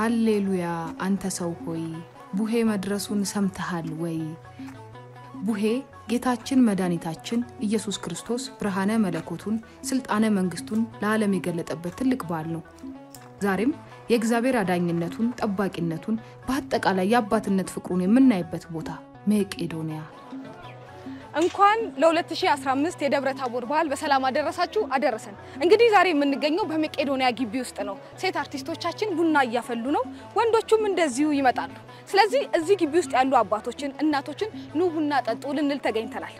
ሃሌሉያ አንተ ሰው ሆይ ቡሄ መድረሱን ሰምተሃል ወይ? ቡሄ ጌታችን መድኃኒታችን ኢየሱስ ክርስቶስ ብርሃነ መለኮቱን ስልጣነ መንግስቱን ለዓለም የገለጠበት ትልቅ በዓል ነው። ዛሬም የእግዚአብሔር አዳኝነቱን፣ ጠባቂነቱን በአጠቃላይ የአባትነት ፍቅሩን የምናይበት ቦታ መቄዶንያ። እንኳን ለ2015 የደብረ ታቦር በዓል በሰላም አደረሳችሁ አደረሰን። እንግዲህ ዛሬ የምንገኘው በመቄዶንያ ግቢ ውስጥ ነው። ሴት አርቲስቶቻችን ቡና እያፈሉ ነው፣ ወንዶቹም እንደዚሁ ይመጣሉ። ስለዚህ እዚህ ግቢ ውስጥ ያሉ አባቶችን፣ እናቶችን ኑ ቡና ጠጡ ልንል ተገኝተናል።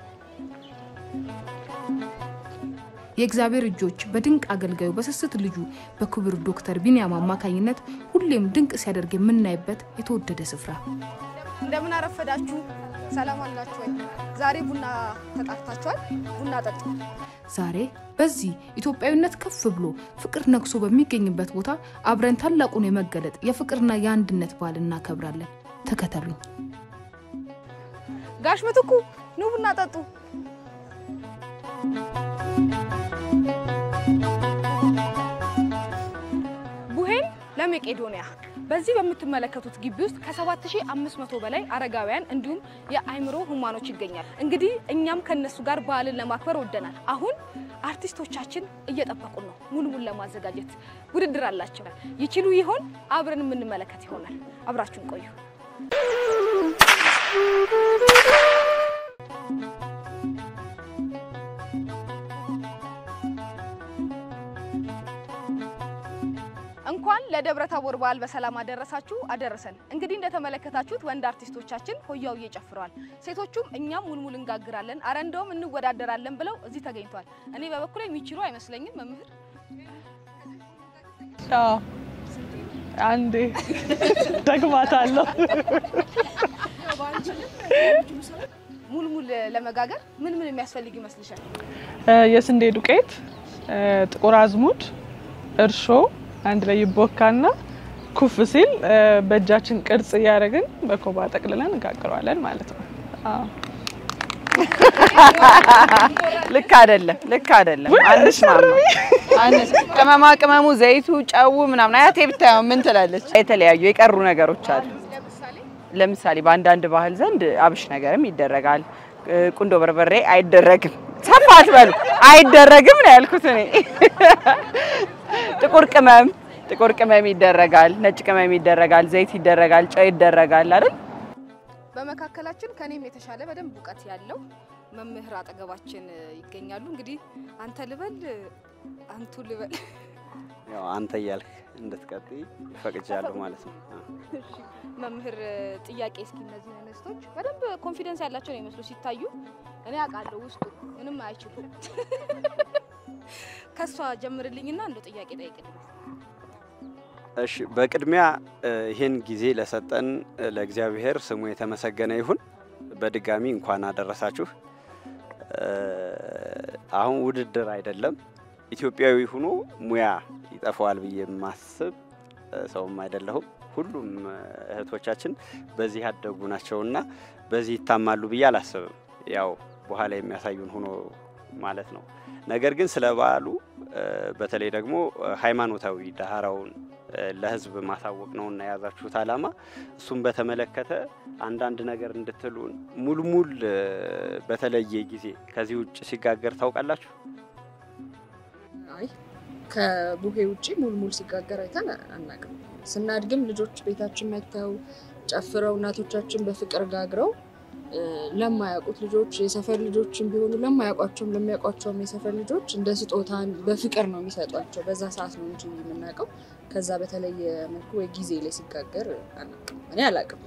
የእግዚአብሔር እጆች በድንቅ አገልጋዩ በስስት ልጁ በክቡር ዶክተር ቢንያም አማካኝነት ሁሌም ድንቅ ሲያደርግ የምናይበት የተወደደ ስፍራ እንደምን አረፈዳችሁ፣ ሰላም አላችሁ ወይ? ዛሬ ቡና ተጣፍታችኋል፣ ቡና ጠጡ። ዛሬ በዚህ ኢትዮጵያዊነት ከፍ ብሎ ፍቅር ነግሶ በሚገኝበት ቦታ አብረን ታላቁን የመገለጥ የፍቅርና የአንድነት በዓል እናከብራለን። ተከተሉኝ። ጋሽ ምትኩ ኑ ቡና ጠጡ። ቡሄን ለመቄዶንያ በዚህ በምትመለከቱት ግቢ ውስጥ ከ7500 በላይ አረጋውያን እንዲሁም የአእምሮ ህሙማኖች ይገኛል። እንግዲህ እኛም ከነሱ ጋር በዓልን ለማክበር ወደናል። አሁን አርቲስቶቻችን እየጠበቁን ነው። ሙሉ ሙሉ ለማዘጋጀት ውድድር አላቸው። ይችሉ ይሆን? አብረን የምንመለከት ይሆናል። አብራችሁን ቆዩ። እንኳን ለደብረ ታቦር በዓል በሰላም አደረሳችሁ አደረሰን። እንግዲህ እንደተመለከታችሁት ወንድ አርቲስቶቻችን ሆያው እየጨፍረዋል፣ ሴቶቹም እኛም ሙልሙል እንጋግራለን፣ አረ እንደውም እንወዳደራለን ብለው እዚህ ተገኝተዋል። እኔ በበኩሌ የሚችሉ አይመስለኝም። መምህር አዎ አንዴ ደግማታለሁ። ሙልሙል ለመጋገር ምን ምን የሚያስፈልግ ይመስልሻል? የስንዴ ዱቄት፣ ጥቁር አዝሙድ፣ እርሾ አንድ ላይ ይቦካና ኩፍ ሲል በእጃችን ቅርጽ እያደረግን በኮባ ጠቅልለን እንጋግረዋለን ማለት ነው። አዎ ልክ አይደለም፣ ልክ አይደለም። አንስማማ አንስ ቅመማ ቅመሙ፣ ዘይቱ፣ ጨው ምናምን አያቴ ብታየው ምን ትላለች? የተለያዩ የቀሩ ነገሮች አሉ። ለምሳሌ በአንዳንድ ባህል ዘንድ አብሽ ነገርም ይደረጋል። ቁንዶ በርበሬ አይደረግም። ሰፋ አትበሉ፣ አይደረግም ነው ያልኩት እኔ። ጥቁር ቅመም ጥቁር ቅመም ይደረጋል፣ ነጭ ቅመም ይደረጋል፣ ዘይት ይደረጋል፣ ጨው ይደረጋል አይደል? በመካከላችን ከኔም የተሻለ በደንብ እውቀት ያለው መምህር አጠገባችን ይገኛሉ። እንግዲህ አንተ ልበል አንቱ ልበል ያው አንተ እያልክ እንድትቀጥይ ፈቅጃለሁ ማለት ነው። መምህር ጥያቄ እስኪ እነዚህ እንስቶች በደንብ ኮንፊደንስ ያላቸው ነው የሚመስሉ ሲታዩ። እኔ አውቃለሁ ውስጡ ምንም አይችሉም። ከሷ ጀምርልኝና እንደው ጥያቄ ጠይቅልኝ። እሺ፣ በቅድሚያ ይህን ጊዜ ለሰጠን ለእግዚአብሔር ስሙ የተመሰገነ ይሁን። በድጋሚ እንኳን አደረሳችሁ። አሁን ውድድር አይደለም። ኢትዮጵያዊ ሆኖ ሙያ ይጠፋዋል ብዬ የማስብ ሰውም አይደለሁም። ሁሉም እህቶቻችን በዚህ ያደጉ ናቸውና በዚህ ይታማሉ ብዬ አላስብም። ያው በኋላ የሚያሳዩን ሆኖ ማለት ነው። ነገር ግን ስለ በዓሉ በተለይ ደግሞ ሃይማኖታዊ ዳህራውን ለሕዝብ ማሳወቅ ነውና የያዛችሁት ዓላማ እሱም በተመለከተ አንዳንድ ነገር እንድትሉን። ሙልሙል በተለየ ጊዜ ከዚህ ውጭ ሲጋገር ታውቃላችሁ? አይ ከቡሄ ውጭ ሙልሙል ሲጋገር አይተን አናውቅም። ስናድግም ልጆች ቤታችን መጥተው ጨፍረው እናቶቻችን በፍቅር ጋግረው ለማያውቁት ልጆች የሰፈር ልጆችን ቢሆኑ ለማያውቋቸውም ለሚያውቋቸውም የሰፈር ልጆች እንደ ስጦታን በፍቅር ነው የሚሰጧቸው። በዛ ሰዓት ነው እንጂ የምናውቀው። ከዛ በተለየ መልኩ ወይ ጊዜ ላይ ሲጋገር አናውቅም። እኔ አላውቅም።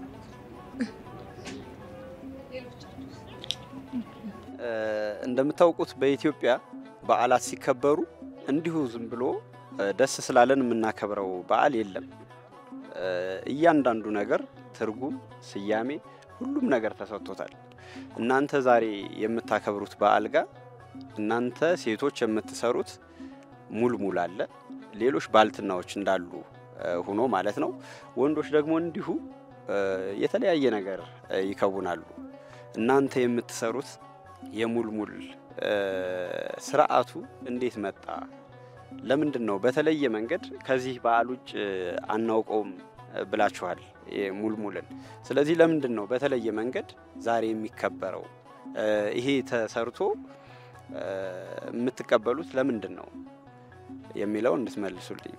እንደምታውቁት በኢትዮጵያ በዓላት ሲከበሩ እንዲሁ ዝም ብሎ ደስ ስላለን የምናከብረው በዓል የለም። እያንዳንዱ ነገር ትርጉም፣ ስያሜ፣ ሁሉም ነገር ተሰጥቶታል። እናንተ ዛሬ የምታከብሩት በዓል ጋር እናንተ ሴቶች የምትሰሩት ሙልሙል አለ፣ ሌሎች ባልትናዎች እንዳሉ ሆኖ ማለት ነው። ወንዶች ደግሞ እንዲሁ የተለያየ ነገር ይከውናሉ። እናንተ የምትሰሩት የሙልሙል ስርዓቱ እንዴት መጣ? ለምንድን ነው በተለየ መንገድ ከዚህ በዓል ውጭ አናውቀውም ብላችኋል ሙልሙልን። ስለዚህ ለምንድን ነው በተለየ መንገድ ዛሬ የሚከበረው? ይሄ ተሰርቶ የምትቀበሉት ለምንድን ነው የሚለው እንድትመልሱልኝ።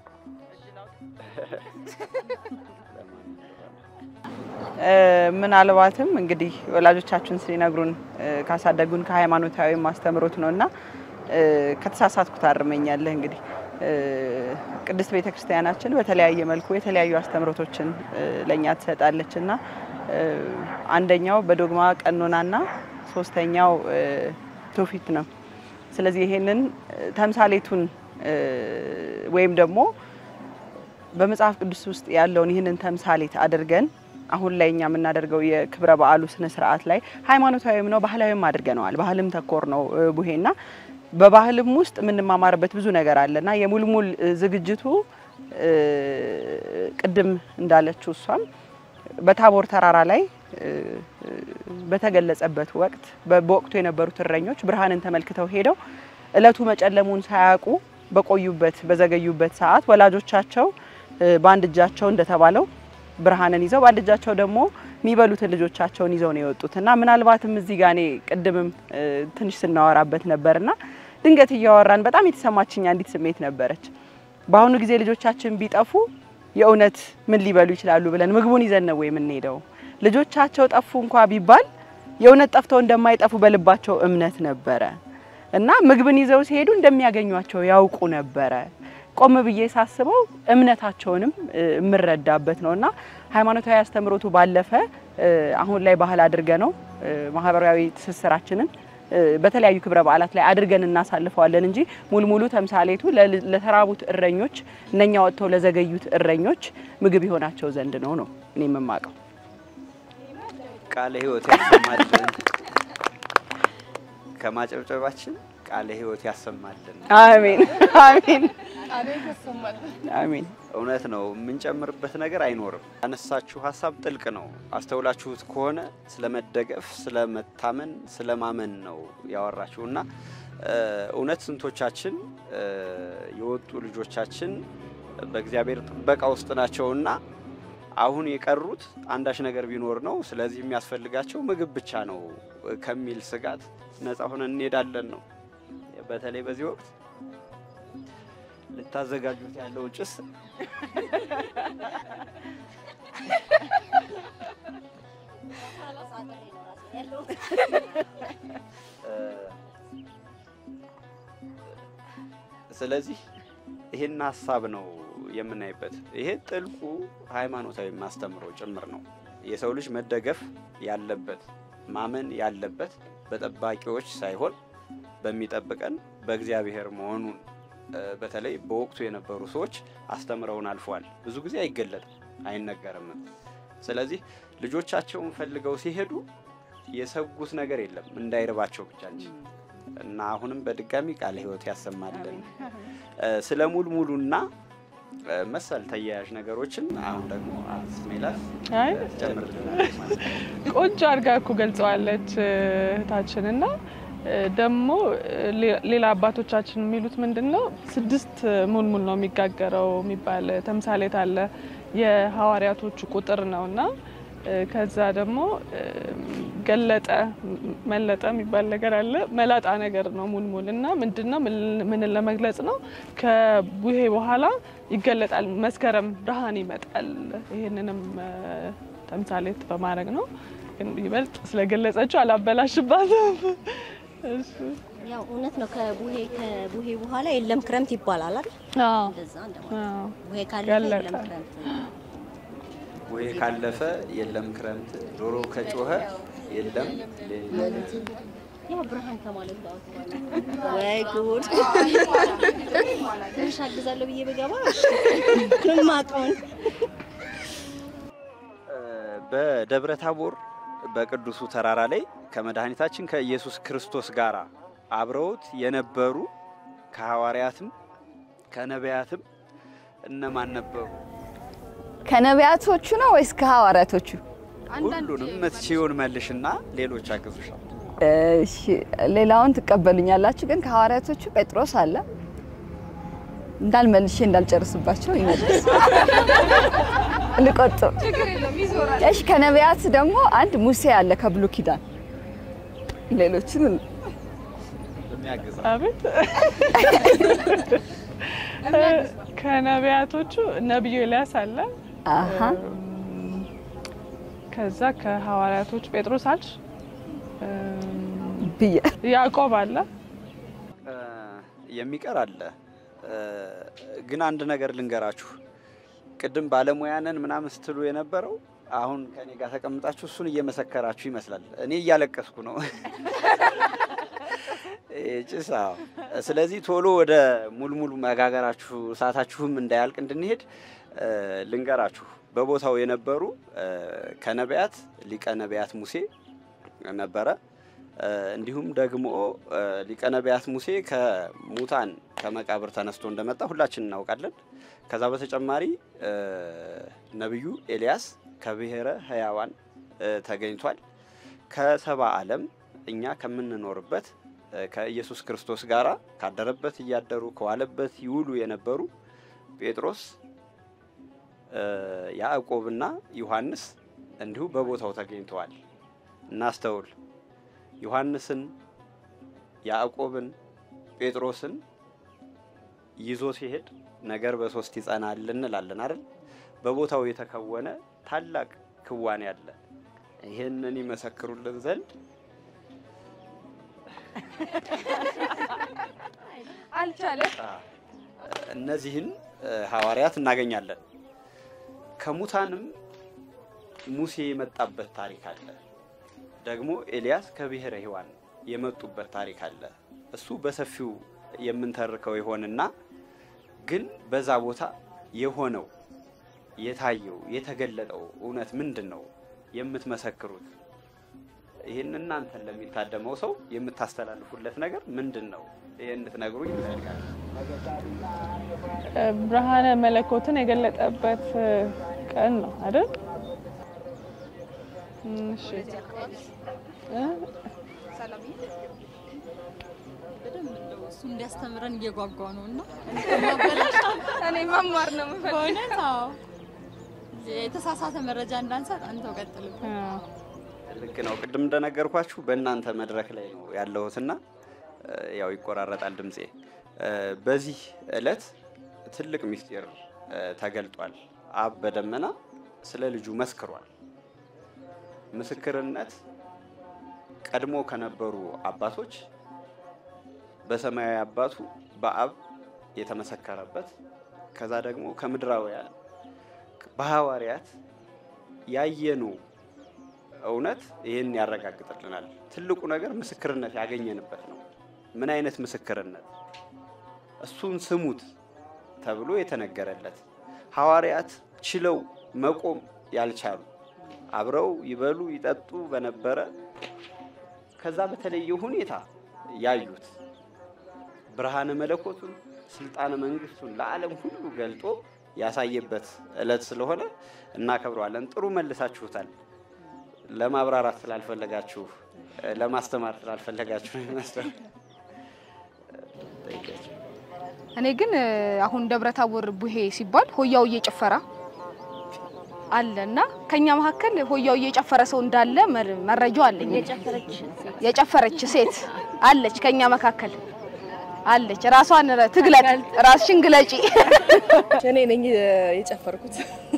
ምናልባትም እንግዲህ ወላጆቻችን ሲነግሩን ካሳደጉን ከሃይማኖታዊ ማስተምሮት ነው እና ከተሳሳትኩ ታርመኛለህ። እንግዲህ ቅድስት ቤተ ክርስቲያናችን በተለያየ መልኩ የተለያዩ አስተምሮቶችን ለእኛ ትሰጣለች እና አንደኛው በዶግማ ቀኖናና ሶስተኛው ትውፊት ነው። ስለዚህ ይሄንን ተምሳሌቱን ወይም ደግሞ በመጽሐፍ ቅዱስ ውስጥ ያለውን ይህንን ተምሳሌት አድርገን አሁን ላይ እኛ የምናደርገው የክብረ በዓሉ ስነ ስርዓት ላይ ሃይማኖታዊም ነው ባህላዊም አድርገነዋል። ባህልም ተኮር ነው ቡሄና በባህልም ውስጥ የምንማማርበት ብዙ ነገር አለና የሙልሙል ዝግጅቱ ቅድም እንዳለችው እሷም በታቦር ተራራ ላይ በተገለጸበት ወቅት በወቅቱ የነበሩት እረኞች ብርሃንን ተመልክተው ሄደው እለቱ መጨለሙን ሳያውቁ በቆዩበት በዘገዩበት ሰዓት ወላጆቻቸው በአንድ እጃቸው እንደተባለው ብርሃንን ይዘው በአንድ እጃቸው ደግሞ የሚበሉትን ልጆቻቸውን ይዘው ነው የወጡት እና ምናልባትም እዚህ ጋር እኔ ቅድምም ትንሽ ስናወራበት ነበርና ድንገት እያወራን በጣም የተሰማችኝ አንዲት ስሜት ነበረች። በአሁኑ ጊዜ ልጆቻችን ቢጠፉ የእውነት ምን ሊበሉ ይችላሉ ብለን ምግቡን ይዘን ነው የምንሄደው። ልጆቻቸው ጠፉ እንኳ ቢባል የእውነት ጠፍተው እንደማይጠፉ በልባቸው እምነት ነበረ እና ምግብን ይዘው ሲሄዱ እንደሚያገኟቸው ያውቁ ነበረ። ቆም ብዬ ሳስበው እምነታቸውንም የምረዳበት ነው እና ሃይማኖታዊ አስተምሮቱ ባለፈ አሁን ላይ ባህል አድርገ ነው ማህበራዊ ትስስራችንን በተለያዩ ክብረ በዓላት ላይ አድርገን እናሳልፈዋለን እንጂ ሙልሙሉ ተምሳሌቱ ለተራቡት እረኞች እነኛ ወጥተው ለዘገዩት እረኞች ምግብ የሆናቸው ዘንድ ነው ነው እኔ የምማቀው። ቃለ ሕይወት ያሰማልን። ከማጨብጨባችን ቃለ ሕይወት ያሰማልን። አሜን አሜን አሜን። እውነት ነው። የምንጨምርበት ነገር አይኖርም። ያነሳችሁ ሀሳብ ጥልቅ ነው። አስተውላችሁት ከሆነ ስለመደገፍ፣ ስለመታመን፣ ስለማመን ነው ያወራችሁ እና እውነት ስንቶቻችን የወጡ ልጆቻችን በእግዚአብሔር ጥበቃ ውስጥ ናቸውና አሁን የቀሩት አንዳች ነገር ቢኖር ነው። ስለዚህ የሚያስፈልጋቸው ምግብ ብቻ ነው ከሚል ስጋት ነፃ ሆነን እንሄዳለን ነው። በተለይ በዚህ ወቅት ልታዘጋጁት ያለው ጭስ ስለዚህ ይሄን ሀሳብ ነው የምናይበት። ይሄ ጥልቁ ሃይማኖታዊ ማስተምሮ ጭምር ነው። የሰው ልጅ መደገፍ ያለበት ማመን ያለበት በጠባቂዎች ሳይሆን በሚጠብቀን በእግዚአብሔር መሆኑን በተለይ በወቅቱ የነበሩ ሰዎች አስተምረውን አልፈዋል። ብዙ ጊዜ አይገለጥም፣ አይነገርም። ስለዚህ ልጆቻቸውን ፈልገው ሲሄዱ የሰጉት ነገር የለም እንዳይርባቸው ብቻ እንጂ እና አሁንም በድጋሚ ቃለ ሕይወት ያሰማልን። ስለ ሙልሙሉና መሰል ተያያዥ ነገሮችን አሁን ደግሞ ሜላት አይ ጨምርልናለች ማለት ነው። ቆንጆ አድርጋ እኮ ገልጸዋለች እህታችን እና ደግሞ ሌላ አባቶቻችን የሚሉት ምንድን ነው ስድስት ሙልሙል ነው የሚጋገረው የሚባል ተምሳሌት አለ። የሐዋርያቶቹ ቁጥር ነው እና ከዛ ደግሞ ገለጠ መለጠ የሚባል ነገር አለ። መላጣ ነገር ነው ሙልሙል እና ምንድን ነው ምንን ለመግለጽ ነው? ከቡሄ በኋላ ይገለጣል፣ መስከረም ብርሃን ይመጣል። ይህንንም ተምሳሌት በማድረግ ነው። ግን ይበልጥ ስለገለጸችው አላበላሽባትም። እሺ። ያው እውነት ነው። ከቡሄ ከቡሄ በኋላ የለም ክረምት ይባላል አይደል? አዎ፣ እንደዛ እንደማለት አዎ። ቡሄ ካለፈ ገለጠ። የለም ክረምት ወይ ካለፈ የለም ክረምት፣ ዶሮ ከጮኸ የለም ሌሊት። ያው ብርሃን ከማለት ጋር ወይ ጉድ! ትንሽ አግዛለሁ ብዬ ብገባ ምን ማቀውን በደብረ ታቦር በቅዱሱ ተራራ ላይ ከመድኃኒታችን ከኢየሱስ ክርስቶስ ጋር አብረውት የነበሩ ከሐዋርያትም ከነቢያትም እነማን ነበሩ? ከነቢያቶቹ ነው ወይስ ከሐዋርያቶቹ? ሁሉንም ምትችይውን መልሽና ሌሎች አግዙሻል። እሺ ሌላውን ትቀበሉኛላችሁ። ግን ከሐዋርያቶቹ ጴጥሮስ አለ፣ እንዳልመልሼ እንዳልጨርስባቸው ይመልስ ልቆጥብ። እሺ ከነቢያት ደግሞ አንድ ሙሴ አለ ከብሉይ ኪዳን። ሌሎችን አቤት ከነቢያቶቹ ነቢዩ ኤልያስ አለ። አሀ ከዛ ከሐዋርያቶቹ ጴጥሮስ አልሽ፣ ብዬ ያዕቆብ አለ። የሚቀር አለ። ግን አንድ ነገር ልንገራችሁ። ቅድም ባለሙያንን ምናምን ስትሉ የነበረው አሁን ከኔ ጋር ተቀምጣችሁ እሱን እየመሰከራችሁ ይመስላል። እኔ እያለቀስኩ ነው። ጭስ አዎ። ስለዚህ ቶሎ ወደ ሙልሙል መጋገራችሁ እሳታችሁም እንዳያልቅ እንድንሄድ ልንገራችሁ። በቦታው የነበሩ ከነቢያት ሊቀ ነቢያት ሙሴ ነበረ። እንዲሁም ደግሞ ሊቀ ነቢያት ሙሴ ከሙታን ከመቃብር ተነስቶ እንደመጣ ሁላችን እናውቃለን። ከዛ በተጨማሪ ነቢዩ ኤልያስ ከብሔረ ሕያዋን ተገኝቷል። ከሰባ ዓለም እኛ ከምንኖርበት ከኢየሱስ ክርስቶስ ጋር ካደረበት እያደሩ ከዋለበት ይውሉ የነበሩ ጴጥሮስ፣ ያዕቆብና ዮሐንስ እንዲሁ በቦታው ተገኝተዋል። እናስተውል። ዮሐንስን፣ ያዕቆብን፣ ጴጥሮስን ይዞ ሲሄድ ነገር በሶስት ይጸናል እንላለን አይደል? በቦታው የተከወነ ታላቅ ክዋኔ አለ። ይህንን ይመሰክሩልን ዘንድ አልቻለም። እነዚህን ሐዋርያት እናገኛለን። ከሙታንም ሙሴ የመጣበት ታሪክ አለ። ደግሞ ኤልያስ ከብሔረ ሕያዋን የመጡበት ታሪክ አለ። እሱ በሰፊው የምንተርከው ይሆንና ግን በዛ ቦታ የሆነው የታየው የተገለጠው እውነት ምንድን ነው የምትመሰክሩት? ይህን እናንተን ለሚታደመው ሰው የምታስተላልፉለት ነገር ምንድን ነው? ይህን እንድትነግሩኝ ይፈልጋል። ብርሃነ መለኮትን የገለጠበት ቀን ነው አይደል? እሺ እ እሱ እንዲያስተምረን እየጓጓ ነው እና እኔ መማር ነው የምፈልገው። በእውነት አዎ፣ የተሳሳተ መረጃ እንዳንሰጥ አንተው ቀጥልበት። ልክ ነው። ቅድም እንደነገርኳችሁ በእናንተ መድረክ ላይ ነው ያለሁትና ያው ይቆራረጣል ድምፄ። በዚህ ዕለት ትልቅ ምስጢር ተገልጧል። አብ በደመና ስለ ልጁ መስክሯል። ምስክርነት ቀድሞ ከነበሩ አባቶች በሰማያዊ አባቱ በአብ የተመሰከረበት ከዛ ደግሞ ከምድራውያን በሐዋርያት ያየነው እውነት ይህን ያረጋግጥልናል። ትልቁ ነገር ምስክርነት ያገኘንበት ነው። ምን አይነት ምስክርነት? እሱን ስሙት ተብሎ የተነገረለት ሐዋርያት ችለው መቆም ያልቻሉ አብረው ይበሉ ይጠጡ በነበረ ከዛ በተለየ ሁኔታ ያዩት ብርሃነ መለኮቱን ስልጣነ መንግስቱን ለዓለም ሁሉ ገልጦ ያሳየበት ዕለት ስለሆነ እናከብረዋለን። ጥሩ መልሳችሁታል። ለማብራራት ስላልፈለጋችሁ ለማስተማር ስላልፈለጋችሁ ነው ይመስላል። እኔ ግን አሁን ደብረ ታቦር ቡሄ ሲባል ሆያው እየጨፈራ አለ እና ከኛ መካከል ሆያው እየጨፈረ ሰው እንዳለ መር- መረጃው አለኝ። የጨፈረች የጨፈረች ሴት አለች ከኛ መካከል አለች። ራሷን ረ- ትግለጥ፣ ራስሽን ግለጪ። እኔ ነኝ የጨፈርኩት።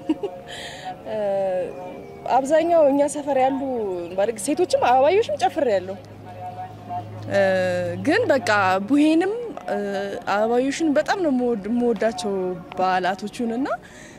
አብዛኛው እኛ ሰፈር ያሉ ማለት ሴቶችም አበባዮችም ጨፍር ያለው ግን በቃ ቡሄንም አበባዮሽን በጣም ነው የምወድ- የምወዳቸው በዓላቶቹን እና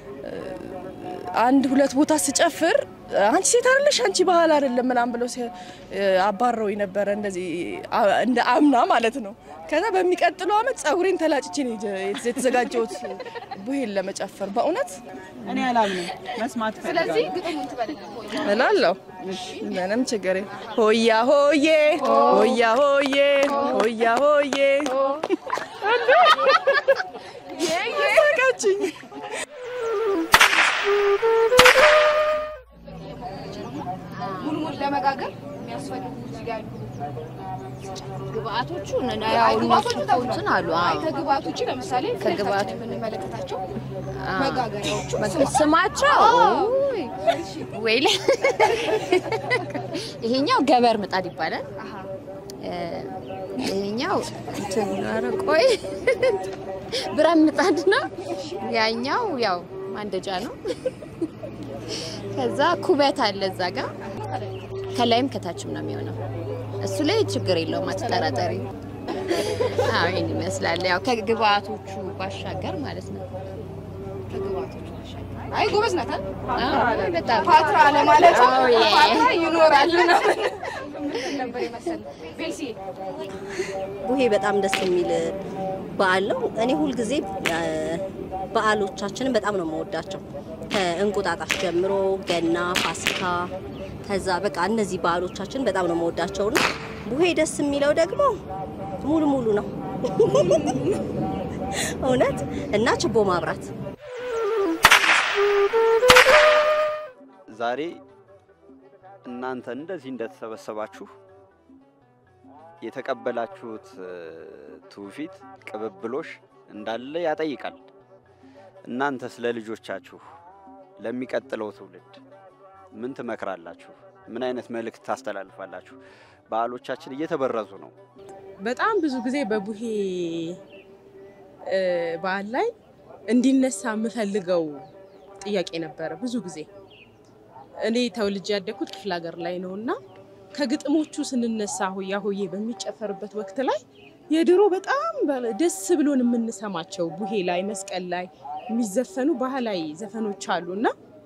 አንድ ሁለት ቦታ ስጨፍር አንቺ ሴት አይደለሽ አንቺ ባህል አይደለም ምናምን ብለው ሲ- አባረው ነበረ እንደዚህ አ- እንደ አምና ማለት ነው። ከዛ በሚቀጥለው አመት ጸጉሬን ተላጭቼ ነው የጀ- የተዘጋጀሁት ቡሄን ለመጨፈር በእውነት እኔ አላምንም፣ መስማት ስለዚህ እፈልጋለሁ። ግጥሙን ትበልልኝ። እላለሁ። ምንም ችግር የለም። ሆያ ሆዬ ሆያ ሆዬ ሆያ ሆዬ ሳቃችኝ። ሙልሙል ለመጋገር የሚያስፈልጉ እዚህ ጋር ያሉ ግብአቶቹ አይ ግብአቶቹ እንትን አሉ። አይ አዎ። ከግብአት ውጭ ለምሳሌ ከግብአት- ከግብአት የምንመለከታቸው አዎ። መጋገሪያዎቹ መግ- ስማቸው አዎ። ውይ፣ ወይሌ ይሄኛው ገበር ምጣድ ይባላል። እ፣ ይሄኛው እንትን ኧረ ቆይ ብረት ምጣድ ነው። ያኛው ያው ማንደጃ ነው። ከዛ ኩበት አለ እዛ ጋር ከላይም ከታችም ነው የሚሆነው። እሱ ላይ ችግር የለውም አትጠራጠሪ። አዎ ይሄን ይመስላል። ያው ከግብአቶቹ ባሻገር ማለት ነው። ከግብአቶቹ ባሻገር አይ ጎበዝ ናት አይደል? አዎ በጣም ፓትራ ለማለት አዎ፣ ዬ። ፓትራ ይኖራል ነው ምን ነበር የመሰለ ቤልሲ ቡሄ በጣም ደስ የሚል በዓል ነው። እኔ ሁልጊዜ እ፣ በዓሎቻችንን በጣም ነው የምወዳቸው። ከእንቁጣጣሽ ጀምሮ ገና፣ ፋሲካ፣ ከዛ በቃ እነዚህ በዓሎቻችን በጣም ነው የምወዳቸው እና ቡሄ ደስ የሚለው ደግሞ ሙሉ ሙሉ ነው እውነት እና ችቦ ማብራት ዛሬ እናንተ እንደዚህ እንደተሰበሰባችሁ የተቀበላችሁት እ፣ ትውፊት ቅብብሎሽ እንዳለ ያጠይቃል። እናንተ ስለ ልጆቻችሁ ለሚቀጥለው ትውልድ ምን ትመክራላችሁ? ምን አይነት መልእክት ታስተላልፋላችሁ? በዓሎቻችን እየተበረዙ ነው። በጣም ብዙ ጊዜ በቡሄ እ፣ በዓል ላይ እንዲነሳ የምፈልገው ጥያቄ ነበረ። ብዙ ጊዜ እኔ ተወልጄ ያደግኩት ክፍለ ሀገር ላይ ነው እና ከግጥሞቹ ስንነሳ ሆያ ሆዬ በሚጨፈርበት ወቅት ላይ የድሮ በጣም በ- ደስ ብሎን የምንሰማቸው ቡሄ ላይ መስቀል ላይ የሚዘፈኑ ባህላዊ ዘፈኖች አሉ እና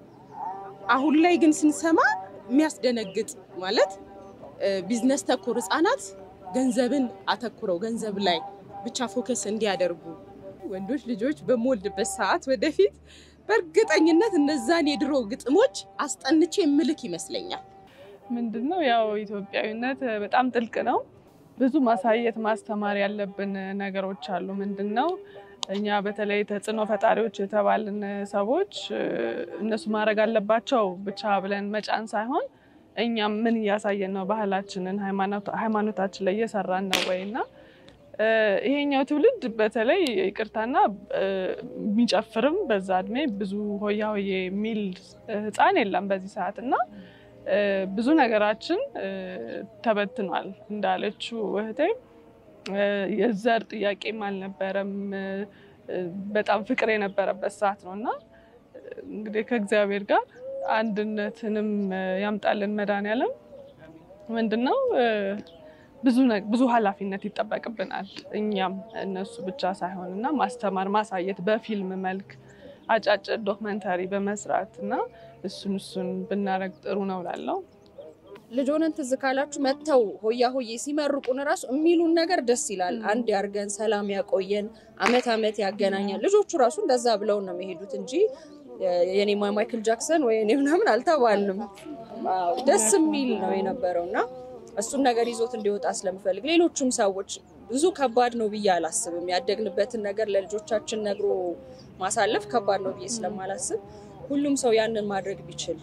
አሁን ላይ ግን ስንሰማ የሚያስደነግጥ ማለት እ፣ ቢዝነስ ተኮር ህጻናት ገንዘብን አተኩረው ገንዘብ ላይ ብቻ ፎከስ እንዲያደርጉ ወንዶች ልጆች በምወልድበት ሰዓት ወደፊት በእርግጠኝነት እነዛን የድሮ ግጥሞች አስጠንቼ ምልክ ይመስለኛል። ምንድን ነው ያው ኢትዮጵያዊነት በጣም ጥልቅ ነው። ብዙ ማሳየት ማስተማር ያለብን ነገሮች አሉ። ምንድን ነው እኛ በተለይ ተጽዕኖ ፈጣሪዎች የተባልን ሰዎች እ፣ እነሱ ማድረግ አለባቸው ብቻ ብለን መጫን ሳይሆን እኛም ምን እያሳየን ነው፣ ባህላችንን ሃይማኖት- ሃይማኖታችን ላይ እየሰራን ነው ወይ እና እ፣ ይሄኛው ትውልድ በተለይ ይቅርታና እ፣ የሚጨፍርም በዛ እድሜ ብዙ ሆያ ሆዬ የሚል ህፃን የለም በዚህ ሰዓት እና እ፣ ብዙ ነገራችን እ፣ ተበትኗል እንዳለችው እህቴ እ፣ የዘር ጥያቄም አልነበረም እ፣ እ፣ በጣም ፍቅር የነበረበት ሰዓት ነው እና እ፣ እንግዲህ ከእግዚአብሔር ጋር አንድነትንም እ፣ ያምጣልን መድኃኒዓለም ምንድን ነው እ፣ ብዙ ነ- ብዙ ኃላፊነት ይጠበቅብናል እኛም እነሱ ብቻ ሳይሆን እና ማስተማር ማሳየት በፊልም መልክ አጫጭር ዶክመንታሪ በመስራት እና እሱን እሱን ብናረግ ጥሩ ነው ላለው ልጅ ሆነን ትዝ ካላችሁ መጥተው ሆያ ሆዬ ሲመርቁን እራሱ የሚሉን ነገር ደስ ይላል። አንድ ያርገን፣ ሰላም ያቆየን፣ አመት አመት ያገናኛል። ልጆቹ ራሱ እንደዛ ብለው ነው የሚሄዱት እንጂ የኔ ማይክል ጃክሰን ወይ እኔ ምናምን አልተባልንም። አዎ፣ ደስ የሚል ነው የነበረው እና እሱን ነገር ይዞት እንዲወጣ ስለምፈልግ ሌሎቹም ሰዎች ብዙ ከባድ ነው ብዬ አላስብም። ያደግንበትን ነገር ለልጆቻችን ነግሮ ማሳለፍ ከባድ ነው ብዬ ስለማላስብ ሁሉም ሰው ያንን ማድረግ ቢችል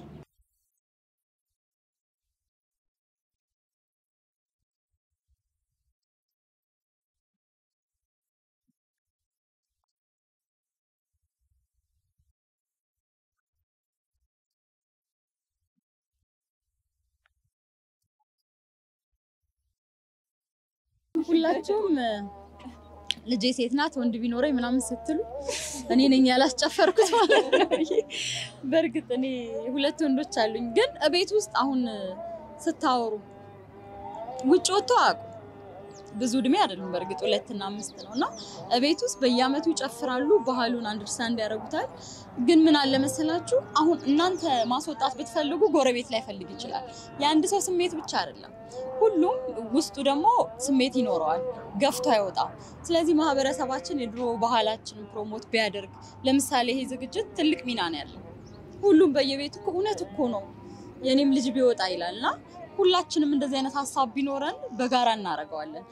ሁላችሁም ልጄ ሴት ናት ወንድ ቢኖረኝ ምናምን ስትሉ እኔ ነኝ ያላስጨፈርኩት ማለት ነው። በእርግጥ እኔ ሁለት ወንዶች አሉኝ፣ ግን እቤት ውስጥ አሁን ስታወሩ ውጭ ወጥቶ አያውቁም። ብዙ እድሜ አይደሉም በእርግጥ ሁለትና አምስት ነው እና እቤት ውስጥ በየአመቱ ይጨፍራሉ፣ ባህሉን አንደርስታንድ ያደርጉታል። ግን ምን አለ መሰላችሁ አሁን እናንተ ማስወጣት ብትፈልጉ ጎረቤት ላይ ፈልግ ይችላል። የአንድ ሰው ስሜት ብቻ አይደለም፣ ሁሉም ውስጡ ደግሞ ስሜት ይኖረዋል፣ ገፍቶ አይወጣም። ስለዚህ ማህበረሰባችን የድሮ ባህላችንን ፕሮሞት ቢያደርግ፣ ለምሳሌ ይሄ ዝግጅት ትልቅ ሚና ነው ያለው። ሁሉም በየቤቱ እኮ እውነት እኮ ነው የኔም ልጅ ቢወጣ ይላል እና ሁላችንም እንደዚህ አይነት ሀሳብ ቢኖረን በጋራ እናደርገዋለን።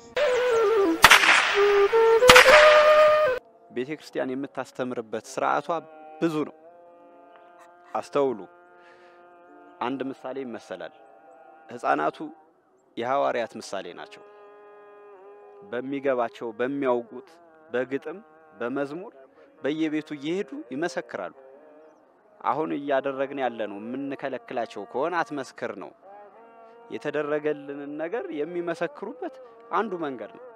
ቤተ ክርስቲያን የምታስተምርበት ስርዓቷ ብዙ ነው። አስተውሉ። አንድ ምሳሌ ይመሰላል። ህፃናቱ የሐዋርያት ምሳሌ ናቸው። በሚገባቸው በሚያውቁት በግጥም በመዝሙር በየቤቱ እየሄዱ ይመሰክራሉ። አሁን እያደረግን ያለ ነው የምንከለክላቸው ከሆነ አትመስክር ነው። የተደረገልንን ነገር የሚመሰክሩበት አንዱ መንገድ ነው።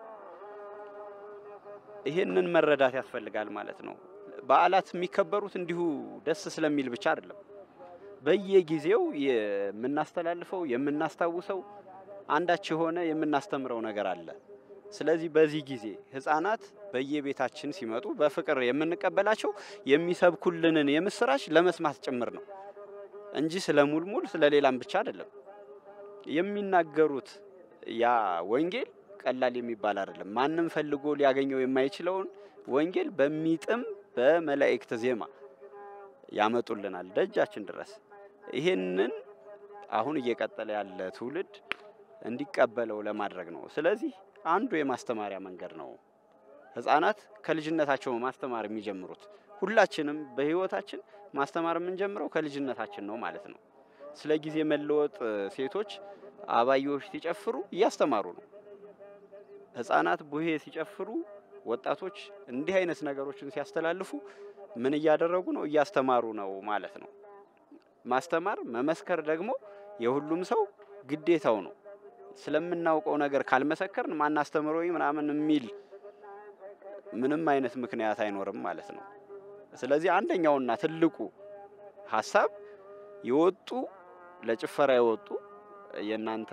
ይህንን መረዳት ያስፈልጋል ማለት ነው። በዓላት የሚከበሩት እንዲሁ ደስ ስለሚል ብቻ አይደለም። በየጊዜው የምናስተላልፈው የምናስታውሰው አንዳች የሆነ የምናስተምረው ነገር አለ። ስለዚህ በዚህ ጊዜ ህፃናት በየቤታችን ሲመጡ በፍቅር የምንቀበላቸው የሚሰብኩልንን የምስራች ለመስማት ጭምር ነው እንጂ ስለ ሙልሙል ስለ ሌላም ብቻ አይደለም። የሚናገሩት ያ ወንጌል ቀላል የሚባል አይደለም። ማንም ፈልጎ ሊያገኘው የማይችለውን ወንጌል በሚጥም በመላእክት ዜማ ያመጡልናል ደጃችን ድረስ። ይሄንን አሁን እየቀጠለ ያለ ትውልድ እንዲቀበለው ለማድረግ ነው። ስለዚህ አንዱ የማስተማሪያ መንገድ ነው። ህፃናት ከልጅነታቸው ማስተማር የሚጀምሩት ሁላችንም በህይወታችን ማስተማር የምንጀምረው ከልጅነታችን ነው ማለት ነው። ስለ ጊዜ መለወጥ ሴቶች አባዮች ሲጨፍሩ እያስተማሩ ነው። ህፃናት ቡሄ ሲጨፍሩ ወጣቶች እንዲህ አይነት ነገሮችን ሲያስተላልፉ ምን እያደረጉ ነው? እያስተማሩ ነው ማለት ነው። ማስተማር መመስከር ደግሞ የሁሉም ሰው ግዴታው ነው። ስለምናውቀው ነገር ካልመሰከርን ማናስተምሮ ምናምን የሚል ምንም አይነት ምክንያት አይኖርም ማለት ነው። ስለዚህ አንደኛውና ትልቁ ሀሳብ የወጡ ለጭፈራ የወጡ የእናንተ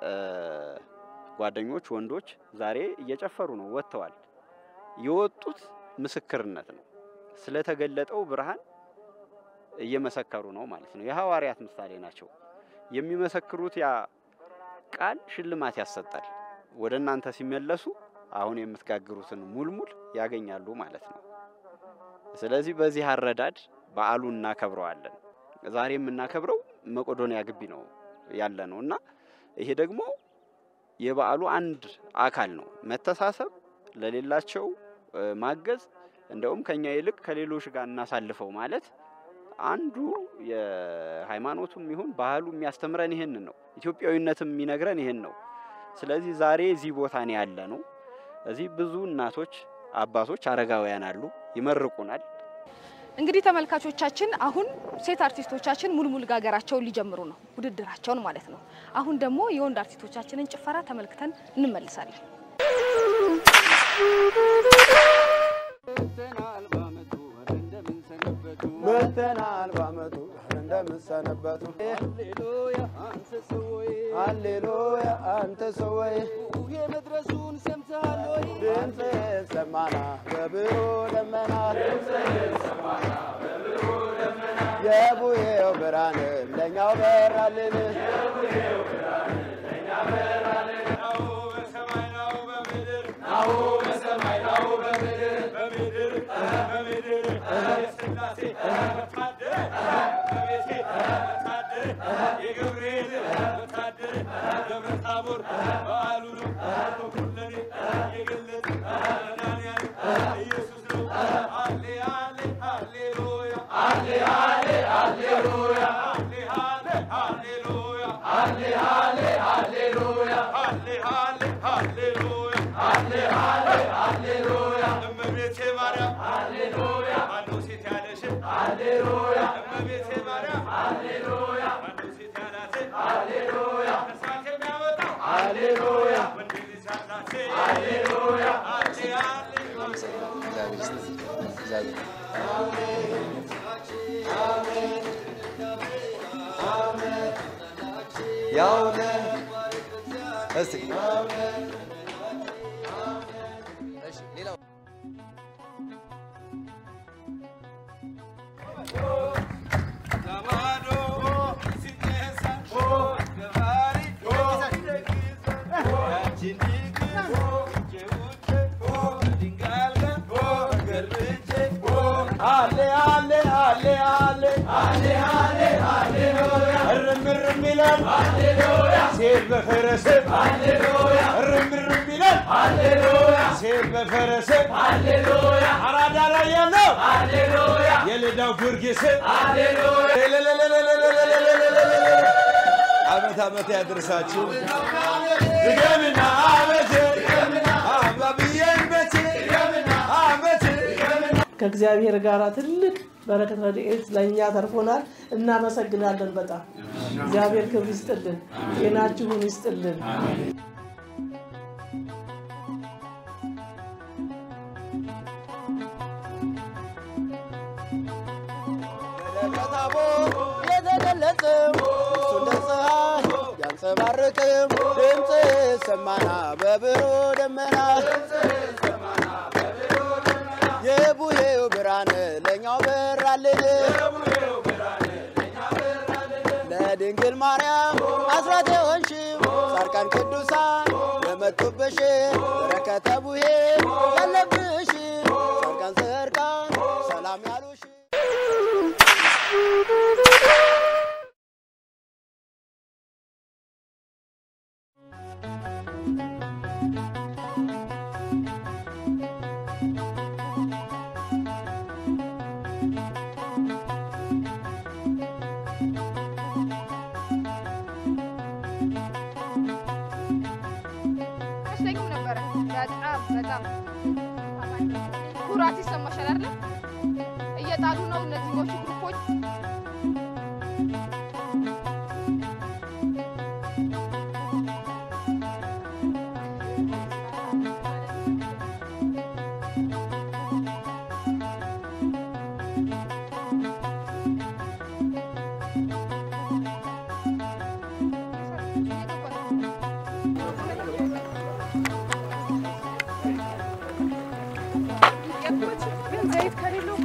ጓደኞች ወንዶች ዛሬ እየጨፈሩ ነው፣ ወጥተዋል። የወጡት ምስክርነት ነው። ስለተገለጠው ብርሃን እየመሰከሩ ነው ማለት ነው። የሐዋርያት ምሳሌ ናቸው። የሚመሰክሩት ያ ቃል ሽልማት ያሰጣል። ወደ እናንተ ሲመለሱ አሁን የምትጋግሩትን ሙልሙል ያገኛሉ ማለት ነው። ስለዚህ በዚህ አረዳድ በዓሉን እናከብረዋለን። ዛሬ የምናከብረው መቄዶንያ ግቢ ነው ያለ ነው እና ይሄ ደግሞ የበዓሉ አንድ አካል ነው። መተሳሰብ፣ ለሌላቸው ማገዝ፣ እንደውም ከኛ ይልቅ ከሌሎች ጋር እናሳልፈው ማለት አንዱ የሃይማኖቱም ይሁን ባህሉ የሚያስተምረን ይህን ነው። ኢትዮጵያዊነትም የሚነግረን ይህን ነው። ስለዚህ ዛሬ እዚህ ቦታ ነው ያለ ነው። እዚህ ብዙ እናቶች፣ አባቶች፣ አረጋውያን አሉ፣ ይመርቁናል። እንግዲህ ተመልካቾቻችን አሁን ሴት አርቲስቶቻችን ሙልሙል ጋገራቸውን ሊጀምሩ ነው፣ ውድድራቸውን ማለት ነው። አሁን ደግሞ የወንድ አርቲስቶቻችንን ጭፈራ ተመልክተን እንመልሳለን። መተናል ባመቱ እንደምሰነበቱ ሃሌሉያ አንተ ሰወይ መድረሱን ሰምተሃል ወይ? ድምፅ ሰማና በብሩ ደመና የቡሄው ብርሃን ለእኛው በራልን ናሁ በሰማይ ናሁ በምድር በምድር በምድር የሥላሴ ወታደር በቤቴ ወታደር የገብርኤል ወታደር ደብረ ታቦር በዓሉ ነው በኩለኔ የገለጥ መድኃኒዓለም ኢየሱስ ነው። ሃሌ ሃሌ ሃሌሉያ ሃሌ ሃሌ ሃሌሉያ ሃሌ ሃሌ ሃሌሉያ ሃሌ ሃሌ ሃሌሉያ ሃሌ ሃሌ ሃሌሉያ ሃሌ ሃሌ ሃሌሉያ እመቤቴ ማርያም ሃሌሉያ ማነው ሴት ያለሽ ሃሌሉያ እመቤቴ ማርያም ሃሌሉያ ማነው ሴት ያላት ሃሌሉያ ከሳት የሚያወጣው ሃሌሉያ ወንድ ልጅ ያላት ሃሌሉያ ሃሌ ሃሌ ያውነ እስቲ ሃሌ ሃሌ ሃሌ ሃሌ ሃሌ ሃሌ ሃሌሉያ እርም እርም ይላል ሃሌሉያ ሴት በፈረስ ሃሌሉያ እርም እርም ይላል ሃሌሉያ ሴት በፈረስ ሃሌሉያ አራዳ ላይ ያለው ሃሌሉያ የልዳው ጊዮርጊስ ሃሌሉያ አመት አመት ያድርሳችሁ። ድገምና አመት አባብዬን መቼ አመት ከእግዚአብሔር ጋር ትልቅ በረከት ረድኤት ለእኛ ተርፎናል። እናመሰግናለን በጣም እግዚአብሔር ክብር ይስጥልን፣ ጤናችሁን ይስጥልን። ታቦት የተገለጸው እሱ እንደ ፀሐይ ያንጸባርቅም ድምፅ ሰማና በብሩህ ደመና የቡሄው ብርሃን ለእኛው በራልን ለድንግል ማርያም አስራት የሆንሽው ጻድቃን ቅዱሳን የመጡብሽ በረከተ ቡሄ ያለብሽ ጻድቃን ጻድቃን ሰላም ያሉሽ አይመስለኝም ነበረ። በጣም በጣም ኩራት ይሰማሻል አይደል? እየጣሉ ነው እነዚህኞቹ ግሩፖች። ግን ዘይት ከሌለው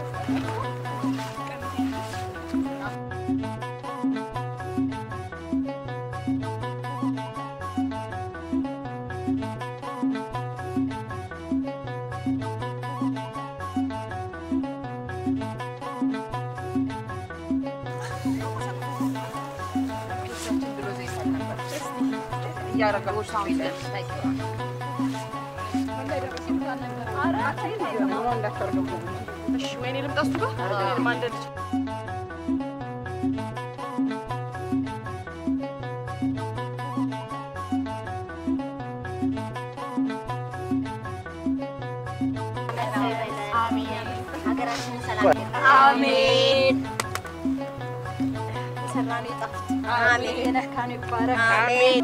እሺ፣ ወይኔ ልምጣ እሱ ጋር እኔንም አንድ ልጅ ሀገራችንን ሰላም አሜን። የሰራነው ይጣፍጥ። አሜን። የነካነው ይባረክ። አሜን።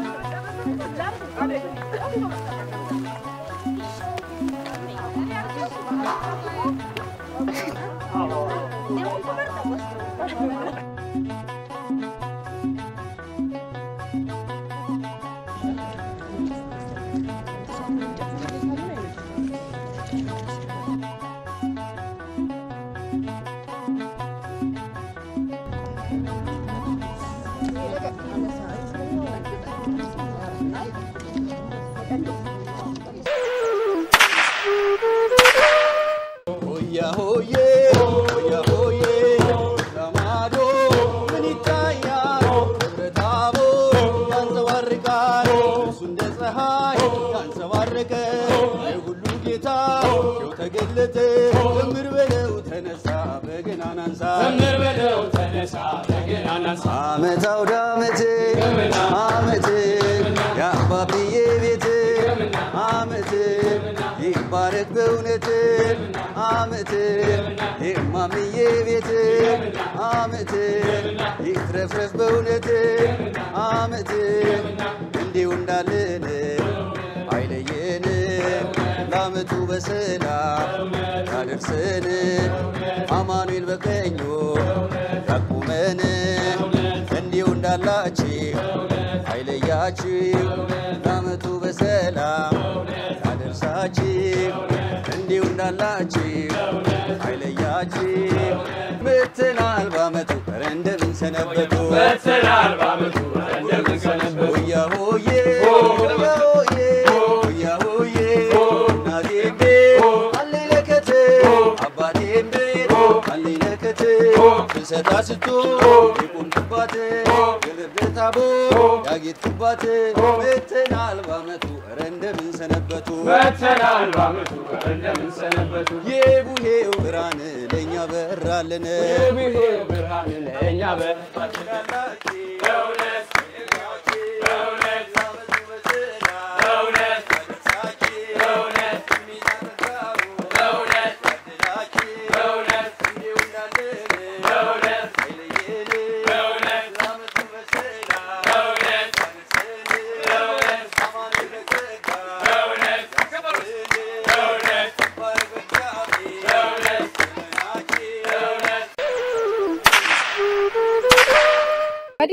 ሆያ ሆዬ ሆያ ሆዬ ለማዶ ምን ይታያል? ደብረ ታቦር ያንጸባርቃል እሱ እንደ ፀሐይ ያንጸባረቀ የሁሉ ጌታ ይኸው ተገለጠ። ዘምር በለው ተነሳ በገናን አንሳ ዘምር በለው ተነሳ በገናን አንሳ አመት አውደ አመት አመት የአባብዬ ቤት አመት ይባረክ በእውነት አመት የማምዬ ቤት አመት ይትረፍረፍ በእውነት አመት እንዲሁ እንዳለን አይለየን ለአመቱ በሰላም ያደርሰን አማኑኤል በቀኙ ያቁመን እንዲሁ እንዳላችሁ አይለያችሁ ለአመቱ በሰላም ያደርሳችሁ እንዲሁ እንዳላችሁ አይለያችሁ መተናል በአመቱ ኧረ እንደምን ሰነበቱ መተናል በአመቱ እንደምን ሰነበቱ ሆያ ሆዬ ሆያ ሆዬ ሆያ ሆዬ እናቴ ቤት አለኝ ለከት አባቴ ቤት አለኝ ለከት ፍልሰታ ስቶ የቆምኩባት የብር ታቦር ያጌጥኩባት መተናል በአመቱ ኧረ እንደምን ሰነበቱ መተናል በአመቱ እንደምን ሰነበቱ የቡሄው ብርሃን ለእኛ በራልን የቡሄው ብርሃን ለእኛ በራልን በእውነት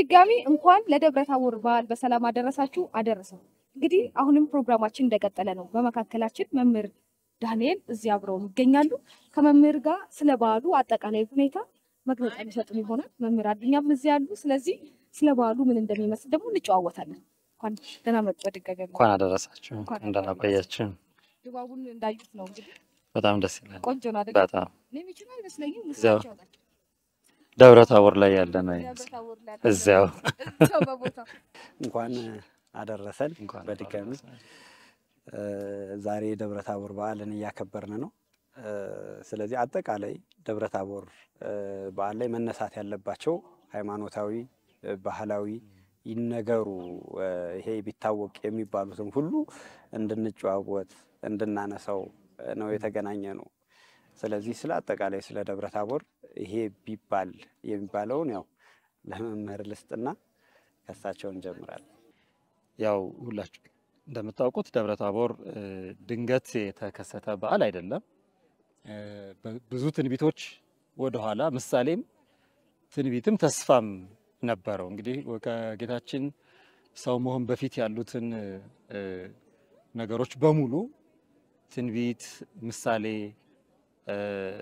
በድጋሚ እንኳን ለደብረ ታቦር በዓል በሰላም አደረሳችሁ አደረሰው። እንግዲህ አሁንም ፕሮግራማችን እንደቀጠለ ነው። በመካከላችን መምህር ዳንኤል እዚህ አብረው ይገኛሉ። ከመምህር ጋር ስለ በዓሉ አጠቃላይ ሁኔታ መግለጫ የሚሰጡን ይሆናል። መምህር አዱኛም እዚህ ያሉ። ስለዚህ ስለ በዓሉ ምን እንደሚመስል ደግሞ እንጨዋወታለን። እንኳን ደህና መጡ በድጋሚ እንኳን አደረሳችሁ፣ እንኳን እንደምን ቆያችሁ። ድባቡን እንዳዩት ነው እንግዲህ በጣም ደስ ይላል። ቆንጆ ነው አይደል? በጣም እኔ የሚችለው አይመስለኝም። እዚያው እሳቸው ያውቃል። ደብረ ታቦር ላይ ያለ ነው ደብረ ይመስል ታቦር ላይ እዚያው እዛው በቦታው እንኳን አደረሰን በድጋሚ እ፣ ዛሬ የደብረ ታቦር በዓልን እያከበርን ነው። እ፣ ስለዚህ አጠቃላይ ደብረ ታቦር እ፣ በዓል ላይ መነሳት ያለባቸው ሃይማኖታዊ፣ እ፣ ባህላዊ ይነገሩ እ፣ ይሄ ቢታወቅ የሚባሉትም ሁሉ እንድንጨዋወት እንድናነሳው እ፣ ነው የተገናኘ ነው። ስለዚህ ስለ አጠቃላይ ስለ ደብረ ታቦር ይሄ ቢባል የሚባለውን ያው ለመምህር ልስጥና ከሳቸው እንጀምራለን። ያው ሁላችሁ እንደምታውቁት ደብረ ታቦር እ፣ ድንገት የተከሰተ በዓል አይደለም። እ፣ በ- ብዙ ትንቢቶች ወደኋላ ምሳሌም ትንቢትም ተስፋም ነበረው። እንግዲህ ከጌታችን ሰው መሆን በፊት ያሉትን እ፣ ነገሮች በሙሉ ትንቢት፣ ምሳሌ፣ እ፣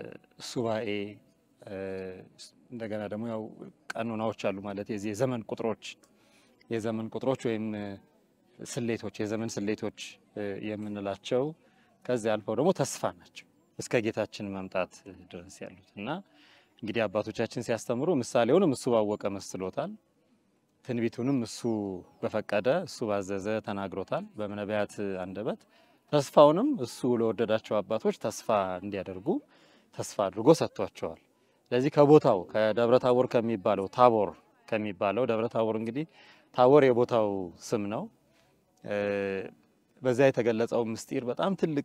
ሱባኤ እ፣ እንደገና ደግሞ ያው ቀኖናዎች አሉ ማለት የዚህ የዘመን ቁጥሮች የዘመን ቁጥሮች ወይም እ፣ ስሌቶች የዘመን ስሌቶች እ፣ የምንላቸው ከዚህ አልፈው ደግሞ ተስፋ ናቸው እስከ ጌታችን መምጣት ድረስ ያሉት እና እንግዲህ አባቶቻችን ሲያስተምሩ ምሳሌውንም እሱ ባወቀ መስሎታል፣ ትንቢቱንም እሱ በፈቀደ እሱ ባዘዘ ተናግሮታል በነቢያት አንደበት። ተስፋውንም እሱ ለወደዳቸው አባቶች ተስፋ እንዲያደርጉ ተስፋ አድርጎ ሰጥቷቸዋል። ስለዚህ ከቦታው ከደብረ ታቦር ከሚባለው ታቦር ከሚባለው ደብረ ታቦር እንግዲህ ታቦር የቦታው ስም ነው። እ፣ በዚያ የተገለጸው ምስጢር በጣም ትልቅ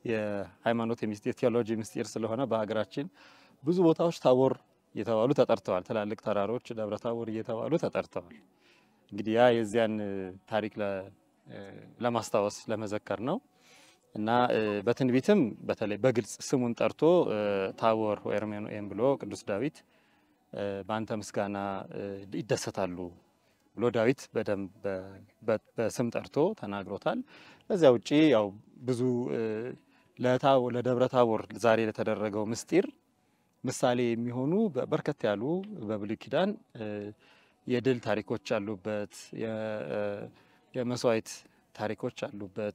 የሃይማኖት ምስጢር ቴዎሎጂ ምስጢር ስለሆነ በሀገራችን ብዙ ቦታዎች ታቦር እየተባሉ ተጠርተዋል። ትላልቅ ተራሮች ደብረ ታቦር እየተባሉ ተጠርተዋል። እንግዲህ ያ የዚያን እ፣ ታሪክ ለ- እ፣ ለማስታወስ ለመዘከር ነው እና እ፣ በትንቢትም በተለይ በግልጽ ስሙን ጠርቶ እ፣ ታቦር ወኤርሜኖኤም ብሎ ቅዱስ ዳዊት እ፣ በአንተ ምስጋና እ፣ ይደሰታሉ ብሎ ዳዊት በደንብ በ- በ- በስም ጠርቶ ተናግሮታል። ከዚያ ውጪ ያው ብዙ እ፣ ለታ- ለደብረ ታቦር ዛሬ ለተደረገው ምስጢር ምሳሌ የሚሆኑ በ- በርከት ያሉ በብሉይ ኪዳን እ፣ የድል ታሪኮች አሉበት፣ የ- እ፣ የመስዋዕት ታሪኮች አሉበት፣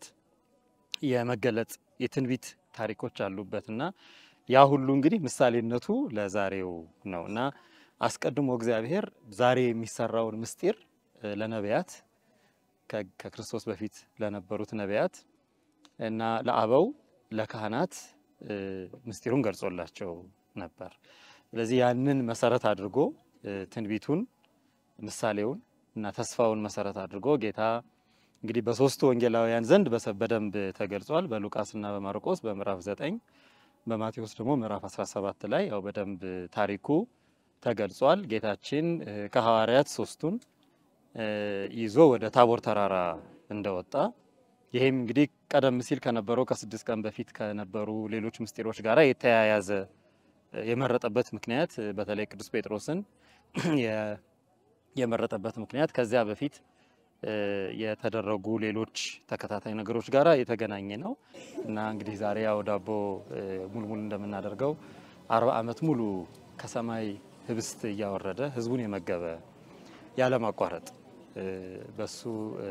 የመገለጥ የትንቢት ታሪኮች አሉበት እና ያ ሁሉ እንግዲህ ምሳሌነቱ ለዛሬው ነው እና አስቀድሞ እግዚአብሔር ዛሬ የሚሰራውን ምስጢር እ፣ ለነቢያት ከ- ከክርስቶስ በፊት ለነበሩት ነቢያት እና ለአበው ለካህናት እ፣ ምስጢሩን ገልጾላቸው ነበር። ስለዚህ ያንን መሰረት አድርጎ እ፣ ትንቢቱን ምሳሌውን እና ተስፋውን መሰረት አድርጎ ጌታ እንግዲህ በሶስቱ ወንጌላውያን ዘንድ በሰ- በደንብ ተገልጿል። በሉቃስና በማርቆስ በምዕራፍ 9 በማቴዎስ ደግሞ ምዕራፍ 17 ላይ ያው በደንብ ታሪኩ ተገልጿል። ጌታችን እ፣ ከሐዋርያት ሶስቱን እ፣ ይዞ ወደ ታቦር ተራራ እንደወጣ ይሄም እንግዲህ ቀደም ሲል ከነበረው ከስድስት ቀን በፊት ከነበሩ ሌሎች ምስጢሮች ጋር የተያያዘ እ፣ የመረጠበት ምክንያት እ፣ በተለይ ቅዱስ ጴጥሮስን የ- የመረጠበት ምክንያት ከዚያ በፊት እ፣ የተደረጉ ሌሎች ተከታታይ ነገሮች ጋር የተገናኘ ነው እና እንግዲህ ዛሬ ያው ዳቦ እ፣ ሙልሙል እንደምናደርገው አርባ ዓመት ሙሉ ከሰማይ ህብስት እያወረደ ህዝቡን የመገበ ያለማቋረጥ እ፣ በሱ እ፣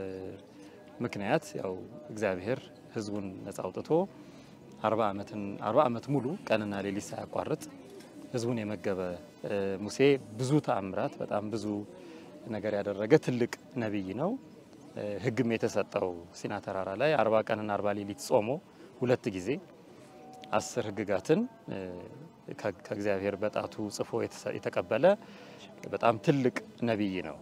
ምክንያት ያው እግዚአብሔር ህዝቡን ነጻ አውጥቶ አርባ ዓመትን አርባ ዓመት ሙሉ ቀንና ሌሊት ሳያቋርጥ ህዝቡን የመገበ እ፣ ሙሴ ብዙ ተአምራት በጣም ብዙ ነገር ያደረገ ትልቅ ነቢይ ነው። እ፣ ህግም የተሰጠው ሲና ተራራ ላይ አርባ ቀንና አርባ ሌሊት ጾሞ ሁለት ጊዜ አስር ህግጋትን እ፣ ከ- ከእግዚአብሔር በጣቱ ጽፎ የተሰ- የተቀበለ በጣም ትልቅ ነቢይ ነው።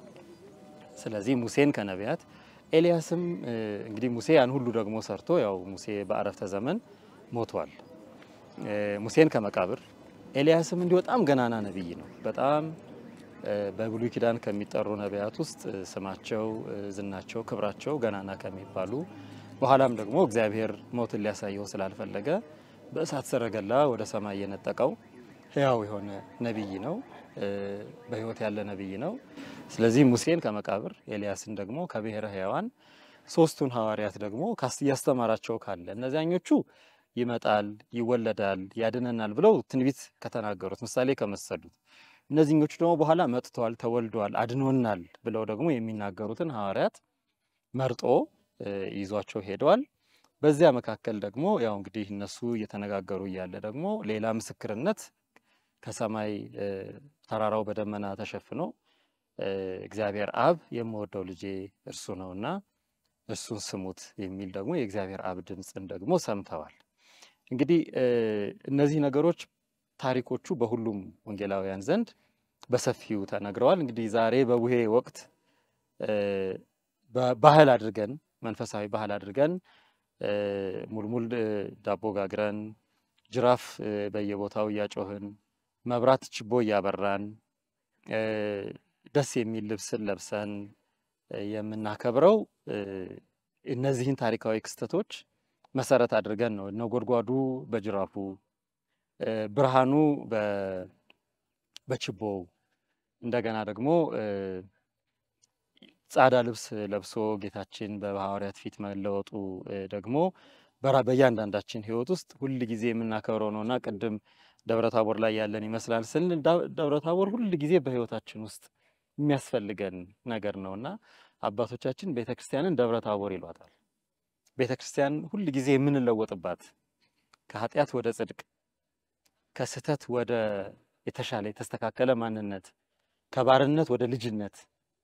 ስለዚህ ሙሴን ከነቢያት ኤልያስም እ፣ እንግዲህ ሙሴ ያን ሁሉ ደግሞ ሰርቶ ያው ሙሴ በአረፍተ ዘመን ሞቷል። እ፣ ሙሴን ከመቃብር ኤልያስም እንዲሁ በጣም ገናና ነቢይ ነው። በጣም እ፣ በብሉይ ኪዳን ከሚጠሩ ነቢያት ውስጥ እ፣ ስማቸው እ፣ ዝናቸው፣ ክብራቸው ገናና ከሚባሉ በኋላም ደግሞ እግዚአብሔር ሞትን ሊያሳየው ስላልፈለገ በእሳት ሰረገላ ወደ ሰማይ የነጠቀው ህያው የሆነ ነቢይ ነው። እ፣ በህይወት ያለ ነቢይ ነው። ስለዚህ ሙሴን ከመቃብር ኤልያስን ደግሞ ከብሔረ ሕያዋን ሶስቱን ሐዋርያት ደግሞ ካስ እያስተማራቸው ካለ እነዚያኞቹ ይመጣል፣ ይወለዳል፣ ያድነናል ብለው ትንቢት ከተናገሩት ምሳሌ ከመሰሉት እነዚህኞቹ ደግሞ በኋላ መጥተዋል፣ ተወልደዋል፣ አድኖናል ብለው ደግሞ የሚናገሩትን ሐዋርያት መርጦ እ፣ ይዟቸው ሄደዋል። በዚያ መካከል ደግሞ ያው እንግዲህ እነሱ እየተነጋገሩ እያለ ደግሞ ሌላ ምስክርነት ከሰማይ እ፣ ተራራው በደመና ተሸፍኖ እ፣ እግዚአብሔር አብ የምወደው ልጄ እርሱ ነውና እርሱን ስሙት የሚል ደግሞ የእግዚአብሔር አብ ድምፅን ደግሞ ሰምተዋል። እንግዲህ እ፣ እነዚህ ነገሮች ታሪኮቹ በሁሉም ወንጌላውያን ዘንድ በሰፊው ተነግረዋል። እንግዲህ ዛሬ በቡሄ ወቅት እ፣ በ- ባህል አድርገን መንፈሳዊ ባህል አድርገን እ፣ ሙልሙል እ፣ ዳቦ ጋግረን ጅራፍ እ፣ በየቦታው እያጮህን መብራት ችቦ እያበራን እ፣ ደስ የሚል ልብስን ለብሰን እ፣ የምናከብረው እ፣ እነዚህን ታሪካዊ ክስተቶች መሰረት አድርገን ነው። ነጎድጓዱ በጅራፉ እ፣ ብርሃኑ በ- በችቦው እንደገና ደግሞ እ፣ ጻዳ ልብስ ለብሶ ጌታችን በሐዋርያት ፊት መለወጡ እ፣ ደግሞ በራ- በእያንዳንዳችን ሕይወት ውስጥ ሁል ጊዜ የምናከብረው ነውና ቅድም ደብረ ታቦር ላይ ያለን ይመስላል ስንል ዳ- ደብረ ታቦር ሁል ጊዜ በሕይወታችን ውስጥ የሚያስፈልገን ነገር ነውና አባቶቻችን ቤተ ክርስቲያንን ደብረ ታቦር ይሏታል። ቤተ ክርስቲያን ሁል ጊዜ የምንለወጥባት ከኃጢአት ወደ ጽድቅ፣ ከስህተት ወደ የተሻለ የተስተካከለ ማንነት፣ ከባርነት ወደ ልጅነት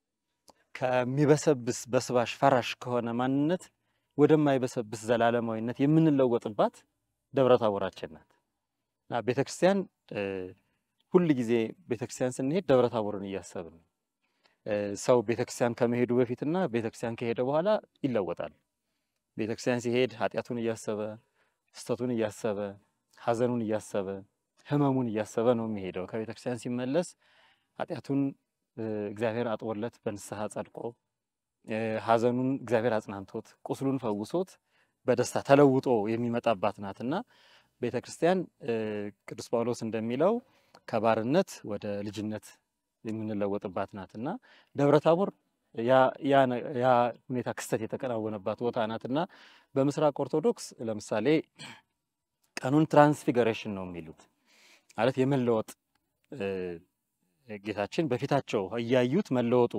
ከሚበሰብስ በስባሽ ፈራሽ ከሆነ ማንነት ወደማይበሰብስ ዘላለማዊነት የምንለወጥባት ደብረ ታቦራችን ናት እና ቤተ ክርስቲያን እ፣ ሁል ጊዜ ቤተ ክርስቲያን ስንሄድ ደብረ ታቦርን እያሰብን ነው። እ፣ ሰው ቤተ ክርስቲያን ከመሄዱ በፊትና ቤተ ክርስቲያን ከሄደ በኋላ ይለወጣል። ቤተ ክርስቲያን ሲሄድ ኃጢአቱን እያሰበ ስህተቱን እያሰበ ሐዘኑን እያሰበ ሕመሙን እያሰበ ነው የሚሄደው። ከቤተ ክርስቲያን ሲመለስ ኃጢአቱን እ፣ እግዚአብሔር አጥቦለት በንስሐ ጸድቆ እ፣ ሐዘኑን እግዚአብሔር አጽናንቶት ቁስሉን ፈውሶት በደስታ ተለውጦ የሚመጣባት ናትና ቤተ ክርስቲያን እ፣ ቅዱስ ጳውሎስ እንደሚለው ከባርነት ወደ ልጅነት የምንለወጥባት ናትና ደብረ ታቦር ያ ያ ነ- ያ ሁኔታ ክስተት የተከናወነባት ቦታ ናትና በምስራቅ ኦርቶዶክስ ለምሳሌ ቀኑን ትራንስፊገሬሽን ነው የሚሉት ማለት የመለወጥ እ፣ ጌታችን በፊታቸው እያዩት መለወጡ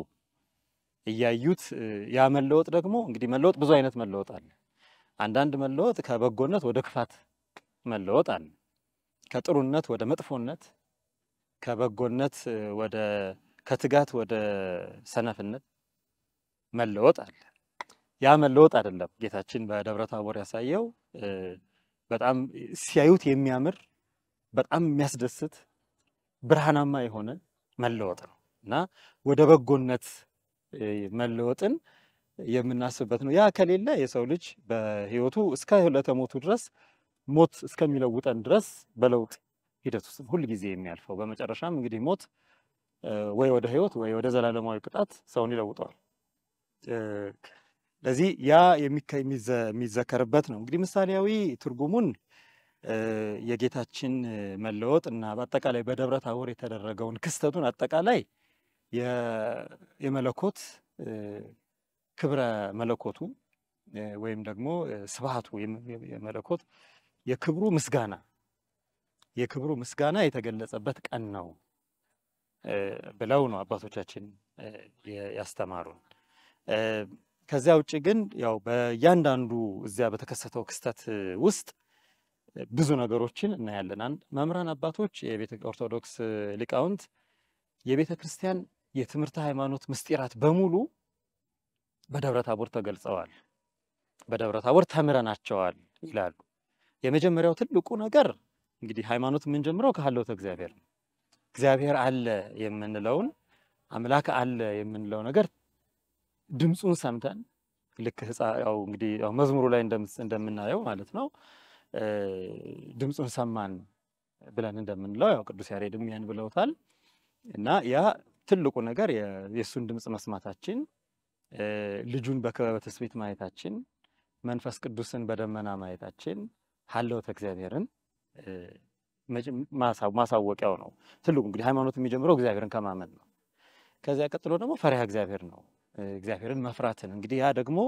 እያዩት እ፣ ያ መለወጥ ደግሞ እንግዲህ መለወጥ ብዙ አይነት መለወጥ አለ። አንዳንድ መለወጥ ከበጎነት ወደ ክፋት መለወጥ አለ። ከጥሩነት ወደ መጥፎነት፣ ከበጎነት እ፣ ወደ ከትጋት ወደ ሰነፍነት መለወጥ አለ። ያ መለወጥ አይደለም ጌታችን በደብረ ታቦር ያሳየው እ፣ በጣም ሲያዩት የሚያምር በጣም የሚያስደስት ብርሃናማ የሆነ መለወጥ ነው እና ወደ በጎነት እ፣ መለወጥን የምናስብበት ነው። ያ ከሌለ የሰው ልጅ በሕይወቱ እስከ ዕለተ ሞቱ ድረስ ሞት እስከሚለውጠን ድረስ በለውጥ ሂደት ውስጥ ሁል ጊዜ የሚያልፈው በመጨረሻም እንግዲህ ሞት እ፣ ወይ ወደ ሕይወት ወይ ወደ ዘላለማዊ ቅጣት ሰውን ይለውጠዋል። እ፣ ለዚህ ያ የሚከ- የሚዘ- የሚዘከርበት ነው። እንግዲህ ምሳሌያዊ ትርጉሙን እ፣ የጌታችን እ፣ መለወጥ እና በአጠቃላይ በደብረ ታቦር የተደረገውን ክስተቱን አጠቃላይ የ- የመለኮት እ፣ ክብረ መለኮቱ እ፣ ወይም ደግሞ እ፣ ስብሐቱ የመ- የመለኮት የክብሩ ምስጋና የክብሩ ምስጋና የተገለጸበት ቀን ነው እ፣ ብለው ነው አባቶቻችን እ፣ የ- ያስተማሩን። እ፣ ከዚያ ውጭ ግን ያው በእያንዳንዱ እዚያ በተከሰተው ክስተት እ፣ ውስጥ እ፣ ብዙ ነገሮችን እናያለን። አንድ መምህራን አባቶች የቤተ ኦርቶዶክስ እ፣ ሊቃውንት የቤተ ክርስቲያን የትምህርተ ሃይማኖት ምስጢራት በሙሉ በደብረ ታቦር ተገልጸዋል፣ በደብረ ታቦር ተምረናቸዋል ይላሉ። የመጀመሪያው ትልቁ ነገር እንግዲህ ሃይማኖት የምንጀምረው ከሀልዎተ እግዚአብሔር ነው። እግዚአብሔር አለ የምንለውን አምላክ አለ የምንለው ነገር ድምፁን ሰምተን ልክ ሕፃ- ያው እንግዲህ ያው መዝሙሩ ላይ እንደምስ- እንደምናየው ማለት ነው እ፣ ድምፁን ሰማን ብለን እንደምንለው ያው ቅዱስ ያሬድም ያን ብለውታል። እና ያ ትልቁ ነገር የ- የእሱን ድምፅ መስማታችን እ፣ ልጁን በክበበ ትስብእት ማየታችን መንፈስ ቅዱስን በደመና ማየታችን ሀልዎተ እግዚአብሔርን እ፣ መጀ- ማሳ- ማሳወቂያው ነው። ትልቁ እንግዲህ ሃይማኖት የሚጀምረው እግዚአብሔርን ከማመን ነው። ከዚያ ቀጥሎ ደግሞ ፈሪሃ እግዚአብሔር ነው። እ፣ እግዚአብሔርን መፍራትን እንግዲህ ያ ደግሞ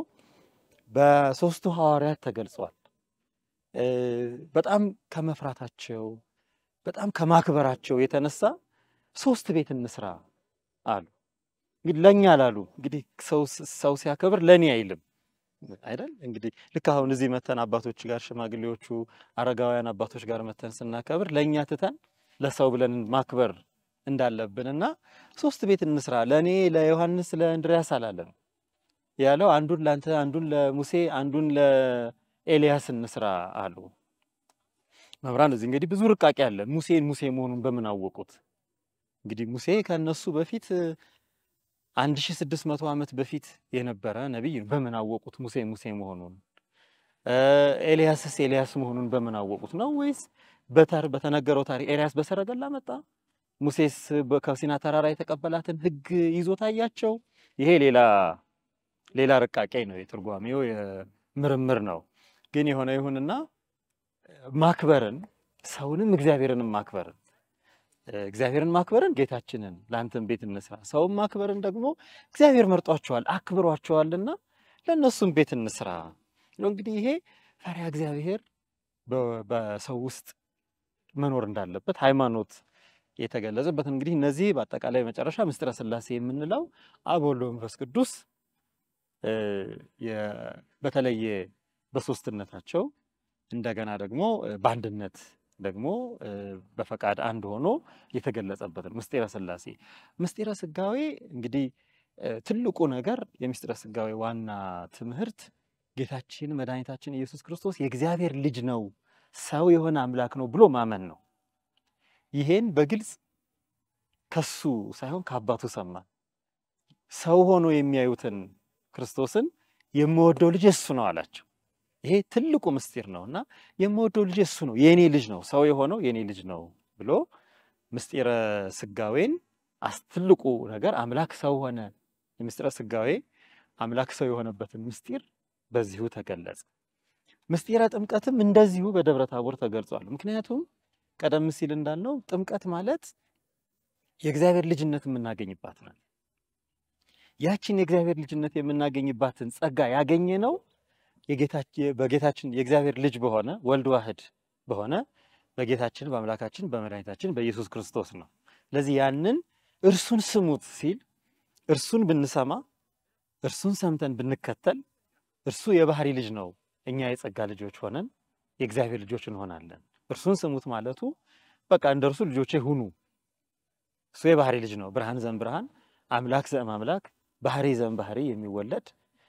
በሶስቱ ሐዋርያት ተገልጿል። እ፣ በጣም ከመፍራታቸው በጣም ከማክበራቸው የተነሳ ሶስት ቤት እንስራ አሉ። እንግዲህ ለእኛ ላሉ እንግዲህ ሰው ሰው ሲያከብር ለእኔ አይልም አይደል? እንግዲህ ልክ አሁን እዚህ መተን አባቶች ጋር ሽማግሌዎቹ አረጋውያን አባቶች ጋር መተን ስናከብር ለእኛ ትተን ለሰው ብለን ማክበር እንዳለብን እና ሶስት ቤት እንስራ ለእኔ ለዮሐንስ ለእንድሪያስ አላለም ያለው አንዱን ለአንተ አንዱን ለሙሴ አንዱን ለኤልያስ እንስራ አሉ። መምህራን እዚህ እንግዲህ ብዙ ርቃቄ አለ። ሙሴን ሙሴ መሆኑን በምን አወቁት? እንግዲህ ሙሴ ከነሱ በፊት አንድ ሺህ ስድስት መቶ ዓመት በፊት የነበረ ነቢይ ነው። በምን አወቁት ሙሴ ሙሴ መሆኑን? እ፣ ኤልያስስ ኤልያስ መሆኑን በምን አወቁት ነው ወይስ በተር በተነገረው ታሪክ ኤልያስ በሰረገላ መጣ፣ ሙሴስ በ- ከሲና ተራራ የተቀበላትን ሕግ ይዞ ታያቸው? ይሄ ሌላ ሌላ ርቃቄ ነው፣ የትርጓሜው የምርምር ነው። ግን የሆነ ይሁንና ማክበርን ሰውንም እግዚአብሔርንም ማክበርን እ፣ እግዚአብሔርን ማክበርን ጌታችንን ለአንተም ቤት እንስራ፣ ሰውን ማክበርን ደግሞ እግዚአብሔር መርጧቸዋል አክብሯቸዋልና ለእነሱም ቤት እንስራ ነው። እንግዲህ ይሄ ፈሪሃ እግዚአብሔር በ- በሰው ውስጥ መኖር እንዳለበት ሃይማኖት የተገለጸበት እንግዲህ እነዚህ በአጠቃላይ መጨረሻ ምስጢረ ሥላሴ የምንለው አብ ወልድ ወመንፈስ ቅዱስ እ፣ የ- በተለየ በሶስትነታቸው እንደገና ደግሞ እ፣ በአንድነት ደግሞ እ፣ በፈቃድ አንድ ሆኖ የተገለጸበት ነው ምስጢረ ሥላሴ። ምስጢረ ሥጋዌ እንግዲህ እ፣ ትልቁ ነገር የምስጢረ ሥጋዌ ዋና ትምህርት ጌታችን መድኃኒታችን ኢየሱስ ክርስቶስ የእግዚአብሔር ልጅ ነው፣ ሰው የሆነ አምላክ ነው ብሎ ማመን ነው። ይሄን በግልጽ ከሱ ሳይሆን ከአባቱ ሰማ። ሰው ሆኖ የሚያዩትን ክርስቶስን የምወደው ልጅ እሱ ነው አላቸው። ይሄ ትልቁ ምስጢር ነው እና የምወደው ልጅ እሱ ነው፣ የእኔ ልጅ ነው፣ ሰው የሆነው የእኔ ልጅ ነው ብሎ ምስጢረ ሥጋዌን አስ- ትልቁ ነገር አምላክ ሰው ሆነ። የምስጢረ ሥጋዌ አምላክ ሰው የሆነበትን ምስጢር በዚሁ ተገለጸ። ምስጢረ ጥምቀትም እንደዚሁ በደብረ ታቦር ተገልጿል። ምክንያቱም ቀደም ሲል እንዳልነው ጥምቀት ማለት የእግዚአብሔር ልጅነት የምናገኝባት ናት። ያችን የእግዚአብሔር ልጅነት የምናገኝባትን ጸጋ ያገኘ ነው የጌታችን በጌታችን የእግዚአብሔር ልጅ በሆነ ወልድ ዋህድ በሆነ በጌታችን በአምላካችን በመድኃኒታችን በኢየሱስ ክርስቶስ ነው። ስለዚህ ያንን እርሱን ስሙት ሲል እርሱን ብንሰማ እርሱን ሰምተን ብንከተል እርሱ የባህሪ ልጅ ነው፣ እኛ የጸጋ ልጆች ሆነን የእግዚአብሔር ልጆች እንሆናለን። እርሱን ስሙት ማለቱ በቃ እንደ እርሱ ልጆቼ ሁኑ። እሱ የባህሪ ልጅ ነው፣ ብርሃን ዘም ብርሃን አምላክ ዘም አምላክ ባህሪ ዘም ባህሪ የሚወለድ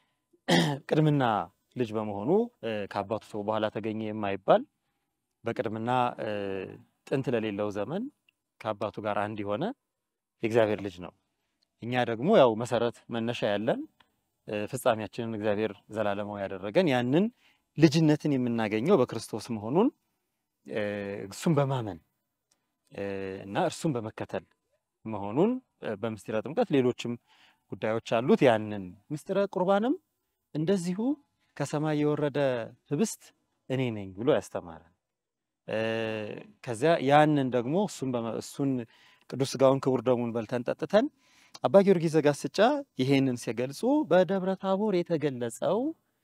ቅድምና ልጅ በመሆኑ እ፣ ከአባቱ ሰው በኋላ ተገኘ የማይባል በቅድምና እ፣ ጥንት ለሌለው ዘመን ከአባቱ ጋር አንድ የሆነ የእግዚአብሔር ልጅ ነው። እኛ ደግሞ ያው መሰረት መነሻ ያለን እ፣ ፍጻሜያችንን እግዚአብሔር ዘላለማዊ ያደረገን ያንን ልጅነትን የምናገኘው በክርስቶስ መሆኑን እ፣ እሱን በማመን እ፣ እና እርሱን በመከተል መሆኑን እ፣ በምስጢረ ጥምቀት ሌሎችም ጉዳዮች አሉት። ያንን ምስጢረ ቁርባንም እንደዚሁ ከሰማይ የወረደ ህብስት እኔ ነኝ ብሎ ያስተማረን እ፣ ከዚያ ያንን ደግሞ እሱን በመ- እሱን ቅዱስ ሥጋውን ክቡር ደሙን በልተን ጠጥተን አባ ጊዮርጊስ ዘጋስጫ ይሄንን ሲገልጹ በደብረ ታቦር የተገለጸው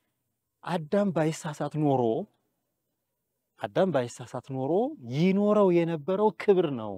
አዳም ባይሳሳት ኖሮ አዳም ባይሳሳት ኖሮ ይኖረው የነበረው ክብር ነው።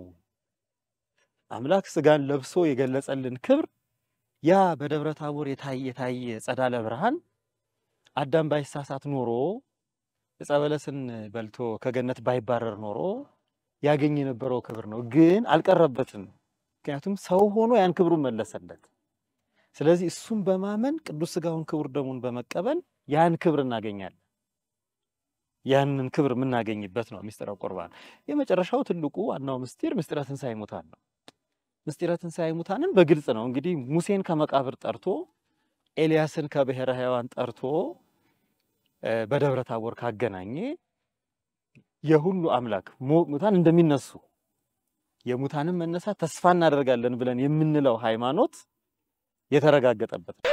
አምላክ ሥጋን ለብሶ የገለጸልን ክብር ያ በደብረ ታቦር የታየ የታየ ጸዳለ ብርሃን አዳም ባይሳሳት ኖሮ ዕፀ በለስን በልቶ ከገነት ባይባረር ኖሮ ያገኝ የነበረው ክብር ነው። ግን አልቀረበትም። ምክንያቱም ሰው ሆኖ ያን ክብሩን መለሰለት። ስለዚህ እሱን በማመን ቅዱስ ሥጋውን ክቡር ደሙን በመቀበል ያን ክብር እናገኛለን። ያንን ክብር የምናገኝበት ነው ምስጢረ ቁርባን። የመጨረሻው ትልቁ ዋናው ምስጢር ምስጢረ ትንሣኤ ሙታን ነው። ምስጢረ ትንሣኤ ሙታንን በግልጽ ነው እንግዲህ ሙሴን ከመቃብር ጠርቶ ኤልያስን ከብሔረ ሕያዋን ጠርቶ እ፣ በደብረ ታቦር ካገናኘ የሁሉ አምላክ ሙ- ሙታን እንደሚነሱ የሙታንን መነሳት ተስፋ እናደርጋለን ብለን የምንለው ሃይማኖት የተረጋገጠበት ነው።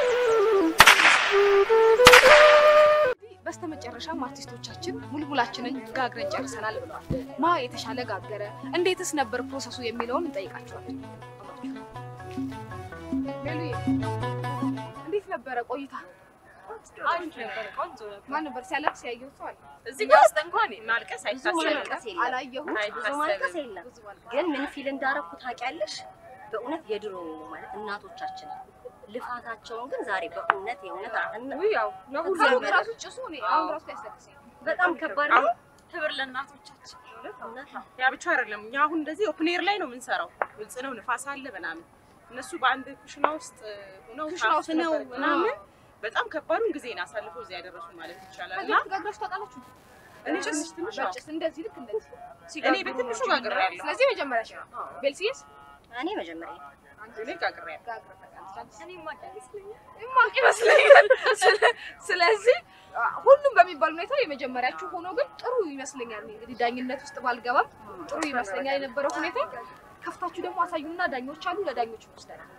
በስተመጨረሻም አርቲስቶቻችን ሙልሙላችንን ጋግረን ጨርሰናል ብለዋል። ማ የተሻለ ጋገረ፣ እንዴትስ ነበር ፕሮሰሱ የሚለውን እንጠይቃቸዋለን። ሜሉዬ እንዴት ነበረ ቆይታ? አሪፍ ነበር፣ ቆንጆ ነበር። ማን ነበር ሲያለቅስ ያየሁት ሰው አለ? እዚህ ጋር ውስጥ እንኳን ማልቀስ ብዙ አይታሰብም። ማልቀስ የለም። አላየሁም። ብዙ ማልቀስ የለም። ግን ምን ፊል እንዳረኩ ታውቂያለሽ? በእውነት የድሮ ማለት እናቶቻችን ልፋታቸውን ግን ዛሬ በእውነት የእውነት ያው ለሁሉም ራሱ ጭሱ እኔ አሁን ራሱ ያስለቅሰኝ በጣም ከባድ ነው። ክብር ለእናቶቻችን። እውነት ነው። ያ ብቻ አይደለም። እኛ አሁን እንደዚህ ኦፕን ኤር ላይ ነው የምንሰራው። ግልጽ ነው፣ ንፋስ አለ ምናምን። እነሱ በአንድ ኩሽና ውስጥ ሆነው ኩሽና ውስጥ ታፍነው ነበር። ምናምን በጣም ከባዱን ጊዜን አሳልፈው እዚህ ያደረሱ ማለት ይቻላል። እና ከዚህ ጋግራችሁ ታውቃላችሁ? እኔ ትንሽ ትንሽ አዎ። በጭስ እንደዚህ ልክ እንደዚህ እኔ በትንሹ ጋግሬያለሁ። ስለዚህ መጀመሪያ ሽ ቤልሲስ እኔ መጀመሪያ እኔ ጋግሬያለሁ። ማቅ ይመስለኛል። ስለ- ስለዚህ ሁሉም በሚባል ሁኔታ የመጀመሪያችሁ ሆኖ ግን ጥሩ ይመስለኛል። እንግዲህ ዳኝነት ውስጥ ባልገባም ጥሩ ይመስለኛል የነበረው ሁኔታ። ከፍታችሁ ደግሞ አሳዩና ዳኞች አሉ፣ ለዳኞች ወስደናል።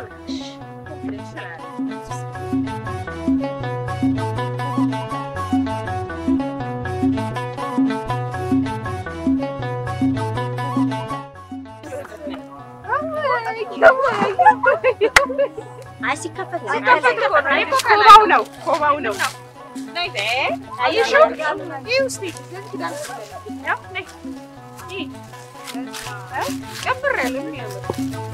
አይ ሲከፈት ነው ሲከፈት እኮ ነው። እኔ እኮ ኮባው ነው ኮባው ነው። አየሽው? ይኸው እስኪ ያው ነይ ይህ ጨምር ያለ ምን ያምር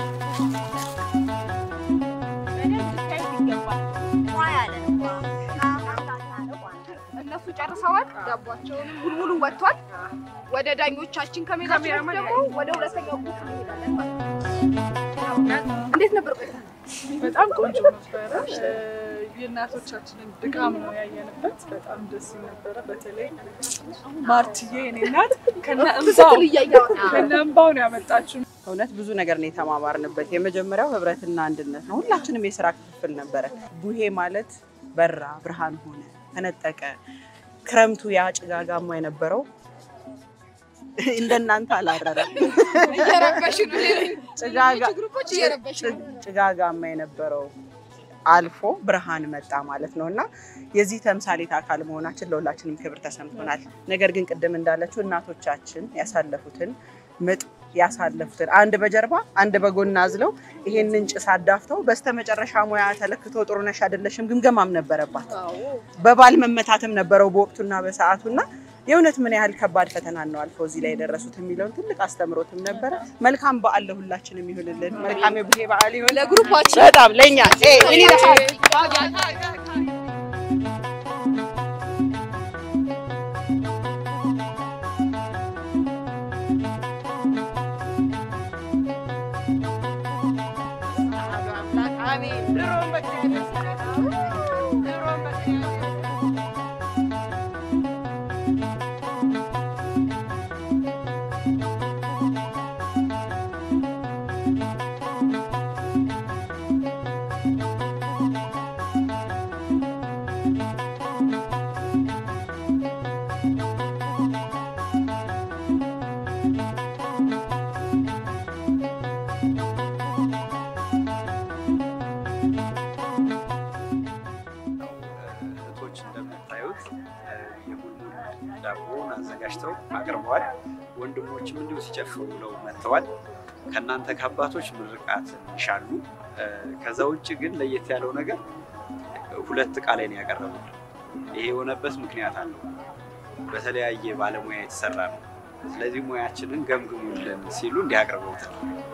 እነሱ ጨርሰዋል። ዳቧቸውንም ሙልሙሉ ወጥቷል። ወደ ዳኞቻችን ከመሄዳችን በፊት ደግሞ ወደ ሁለተኛው ቡክ እንሄዳለን ማለት ነው። እንዴት ነበር ቆይታ? በጣም ቆንጆ ነበረ። እ፣ የእናቶቻችንን ድካም ነው ያየንበት። በጣም ደስ ይል ነበረ። በተለይ ማርትዬ የኔ እናት ከነ እንባው ስትል እያየሁ ነው። ከነ እንባው ነው ያመጣችው። እውነት ብዙ ነገር ነው የተማማርንበት። የመጀመሪያው ህብረትና አንድነት ነው። ሁላችንም የስራ ክፍፍል ነበረ። ቡሄ ማለት በራ፣ ብርሃን ሆነ፣ ተነጠቀ። ክረምቱ ያ ጭጋጋማ የነበረው እንደናንተ አላረረም። እየረበሽ ነው። ጭጋጋ- ግሩፖች እየረበሽ ነው። ጭጋጋማ የነበረው አልፎ ብርሃን መጣ ማለት ነው እና የዚህ ተምሳሌት አካል መሆናችን ለሁላችንም ክብር ተሰምቶናል። ነገር ግን ቅድም እንዳለችው እናቶቻችን ያሳለፉትን ምጥ ያሳለፉትን አንድ በጀርባ አንድ በጎን አዝለው ይሄንን ጭስ አዳፍተው በስተመጨረሻ ሙያ ተለክቶ ጥሩነሽ አይደለሽም ግምገማም ነበረባት። በባል መመታትም ነበረው በወቅቱና በሰዓቱና የእውነት ምን ያህል ከባድ ፈተና ነው አልፈው እዚህ ላይ የደረሱት የሚለውን ትልቅ አስተምሮትም ነበረ። መልካም በዓል ለሁላችንም ይሁንልን። መልካም የቡሄ በዓል ይሁን ለግሩፓችን በጣም ለእኛ ኤ፣ እኔ ለሀ- እህቶች እንደምታዩት እ፣ የሙልሙል ዳቦውን አዘጋጅተው አቅርበዋል። ወንድሞችም እንዲሁ ሲጨፍሩ ብለው መጥተዋል። ከእናንተ ከአባቶች ምርቃት ይሻሉ። እ፣ ከዛ ውጭ ግን ለየት ያለው ነገር ሁለት እቃ ላይ ነው ያቀረቡት። ይሄ የሆነበት ምክንያት አለው። በተለያየ ባለሙያ የተሰራ ነው። ስለዚህ ሙያችንን ገምግሙልን ሲሉ እንዲህ አቅርበውታል።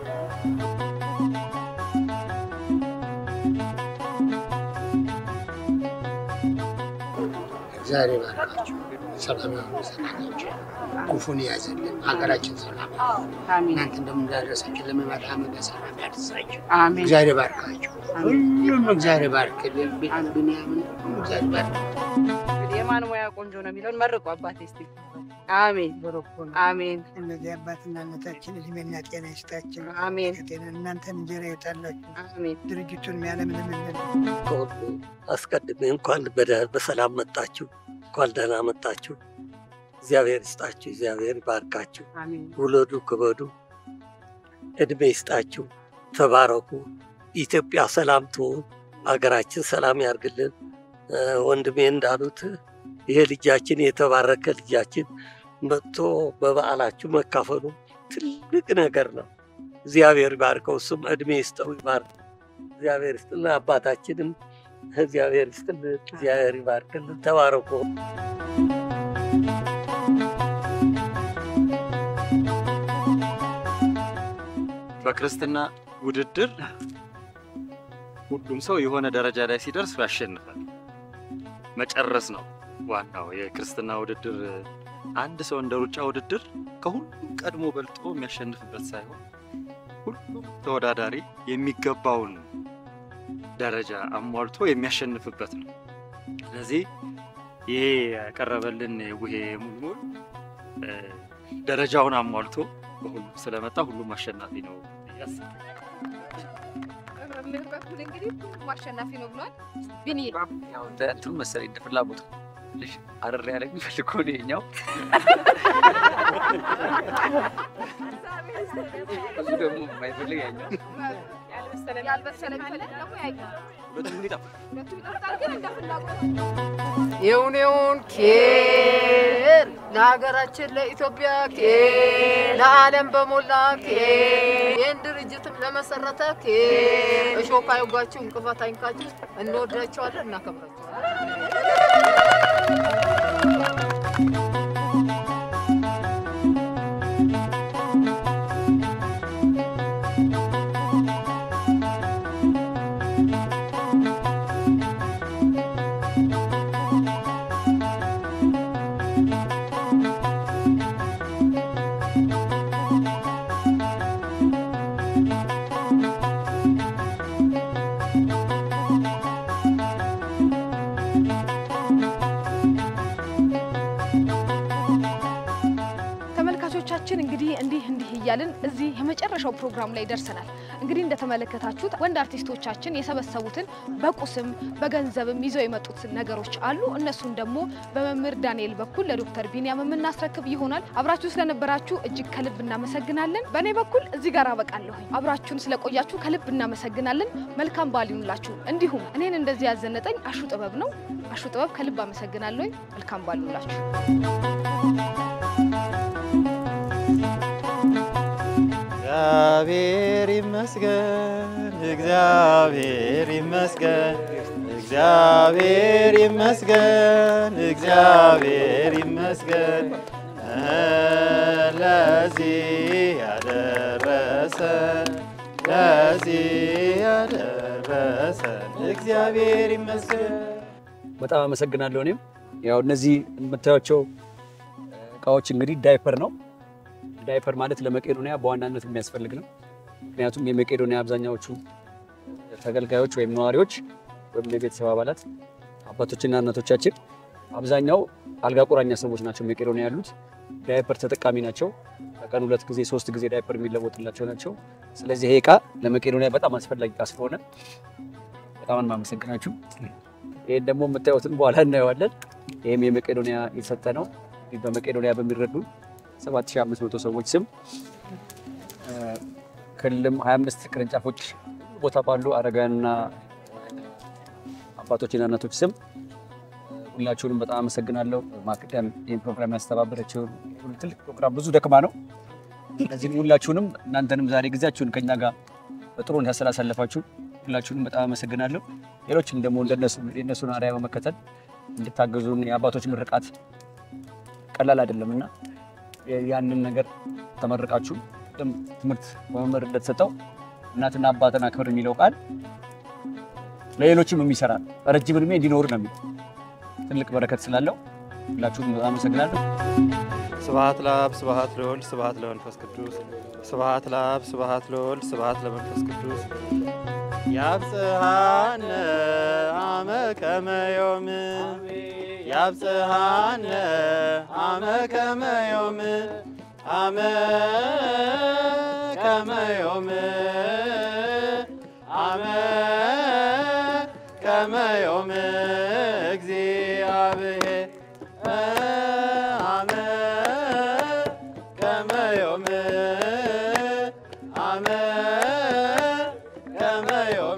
ዛሬ ባርካችሁ ሰላም ያሁኑ ሰላማችሁ ክፉን ያዘልን ሀገራችን ሰላም እናንተ እንደምንዳረሳችሁ ለመመጣ ዓመት በሰላም ያድርሳችሁ። አሜን። እግዚአብሔር ባርካችሁ። ሁሉም እግዚአብሔር ባርክልን። ቢሃን ብንያምን ሁሉም እግዚአብሔር ባርክ። እንግዲህ የማን ሙያ ቆንጆ ነው የሚለውን መርቁ አባቴ እስቲ። አሜን አሜን። እነዚህ አባትና እናታችን እድሜና ጤና ይስጣቸው። አሜን። ጤና እናንተን እንጀራ ይወጣላችሁ። አሜን። ድርጅቱን ያለምንምልን ከሁሉ አስቀድሜ እንኳን በደ- በሰላም መጣችሁ፣ እንኳን ደህና መጣችሁ። እግዚአብሔር ይስጣችሁ፣ እግዚአብሔር ይባርካችሁ። አሜን። ውለዱ፣ ክበዱ፣ እድሜ ይስጣችሁ፣ ተባረኩ። ኢትዮጵያ ሰላም ትሁን፣ ሀገራችን ሰላም ያርግልን። እ፣ ወንድሜ እንዳሉት ይሄ ልጃችን የተባረከ ልጃችን መጥቶ በበዓላችሁ መካፈሉ ትልቅ ነገር ነው። እግዚአብሔር ይባርከው፣ እሱም እድሜ ይስጠው፣ ይባርክ። እግዚአብሔር ይስጥልን። አባታችንም እግዚአብሔር ይስጥልን። እግዚአብሔር ይባርክልን። ተባረኩ። በክርስትና ውድድር ሁሉም ሰው የሆነ ደረጃ ላይ ሲደርስ ያሸንፋል። መጨረስ ነው ዋናው የክርስትና ውድድር። አንድ ሰው እንደ ሩጫ ውድድር ከሁሉም ቀድሞ በልጦ የሚያሸንፍበት ሳይሆን ሁሉም ተወዳዳሪ የሚገባውን ደረጃ አሟልቶ የሚያሸንፍበት ነው። ስለዚህ ይሄ ያቀረበልን የቡሄ ሙልሙል እ፣ ደረጃውን አሟልቶ በሁሉም ስለመጣ ሁሉም አሸናፊ ነው ብዬ አስባለሁ። በመምህር በኩል እንግዲህ ሁሉም አሸናፊ ነው ብሏል። ቢኒ ያው እንደ እንትኑ መሰለኝ እንደ ፍላጎቱ ትንሽ አረር ያለ የሚፈልግ ከሆነ ይኸኛው ብዙ ደግሞ የማይፈልግ ያኛው ያልበሰለ ቢፈልግ ደግሞ ያኛው ሁለቱም ይጣፍጣል። ሁለቱም ይጠፍጣል፣ ግን እንደ ፍላጎት ይሁን ይሁን ኬር ለሀገራችን ለኢትዮጵያ ኬር ለዓለም በሞላ ኬር ይህን ድርጅትም ለመሰረተ ኬር እሾህ አይውጋችሁ፣ እንቅፋት አይንካችሁ። እንወዳቸዋለን፣ እናከብራቸዋለን። ተመልካቾቻችን እንግዲህ እንዲህ እንዲህ እያልን እዚህ የመጨረሻው ፕሮግራም ላይ ደርሰናል። እንግዲህ እንደተመለከታችሁት ወንድ አርቲስቶቻችን የሰበሰቡትን በቁስም በገንዘብም ይዘው የመጡት ነገሮች አሉ። እነሱን ደግሞ በመምህር ዳንኤል በኩል ለዶክተር ቢኒያም የምናስረክብ ይሆናል። አብራችሁ ስለነበራችሁ እጅግ ከልብ እናመሰግናለን። በእኔ በኩል እዚህ ጋር አበቃለሁኝ። አብራችሁን ስለቆያችሁ ከልብ እናመሰግናለን። መልካም በዓል ይሁንላችሁ። እንዲሁም እኔን እንደዚህ ያዘነጠኝ አሹ ጥበብ ነው። አሹ ጥበብ ከልብ አመሰግናለሁኝ። መልካም በዓል ይሁንላችሁ። እግዚአብሔር ይመስገን፣ እግዚአብሔር ይመስገን፣ እግዚአብሔር ይመስገን፣ እግዚአብሔር ይመስገን እህ፣ ለዚህ ያደረሰን ለዚህ ያደረሰን እግዚአብሔር ይመስገን። በጣም አመሰግናለሁ። እኔም ያው እነዚህ የምታዩቸው እቃዎች እንግዲህ ዳይፐር ነው። ዳይፐር ማለት ለመቄዶንያ በዋናነት የሚያስፈልግ ነው። ምክንያቱም የመቄዶንያ አብዛኛዎቹ ተገልጋዮች ወይም ነዋሪዎች ወይም የቤተሰብ አባላት አባቶችና እናቶቻችን አብዛኛው አልጋ ቁራኛ ሰዎች ናቸው። መቄዶንያ ያሉት ዳይፐር ተጠቃሚ ናቸው። በቀን ሁለት ጊዜ ሶስት ጊዜ ዳይፐር የሚለወጥላቸው ናቸው። ስለዚህ ይሄ እቃ ለመቄዶንያ በጣም አስፈላጊ እቃ ስለሆነ በጣም የማመሰግናችሁ። ይህን ደግሞ የምታዩትን በኋላ እናየዋለን። ይህም የመቄዶንያ የሰጠ ነው። እንግዲህ በመቄዶንያ በሚረዱ 7500 ሰዎች ስም ክልልም 25 ቅርንጫፎች ቦታ ባሉ አረጋውያንና አባቶችና እናቶች ስም ሁላችሁንም በጣም አመሰግናለሁ። ማቅደም ይህን ፕሮግራም ያስተባበረችውን ትልቅ ፕሮግራም ብዙ ደክማ ነው። እነዚህም ሁላችሁንም እናንተንም ዛሬ ጊዜያችሁን ከኛ ጋር በጥሩ ስላሳለፋችሁ ሁላችሁንም በጣም አመሰግናለሁ። ሌሎችም ደግሞ እንደነሱ የእነሱን አርአያ በመከተል እንድታገዙን የአባቶች ምርቃት ቀላል አይደለም እና ያንን ነገር ተመርቃችሁ ቅድም ትምህርት በመምህር እንደተሰጠው እናትና አባትን አክብር የሚለው ቃል ለሌሎችም የሚሰራ ነው። ረጅም እድሜ እንዲኖሩ ነው የሚለው ትልቅ በረከት ስላለው ሁላችሁም በጣም አመሰግናለሁ። ስብሐት ለአብ ስብሐት ለወልድ ስብሐት ለመንፈስ ቅዱስ ስብሐት ለአብ ስብሐት ለወልድ ስብሐት ለመንፈስ ቅዱስ ያብጽሐነ አመ ከመ ዮም ያብጽሐነ አመ ከመ ዮም አመ ከመ ዮም አመ ከመ ዮም እግዚአብሔር አመ ከመ ዮም አመ ከመ ዮም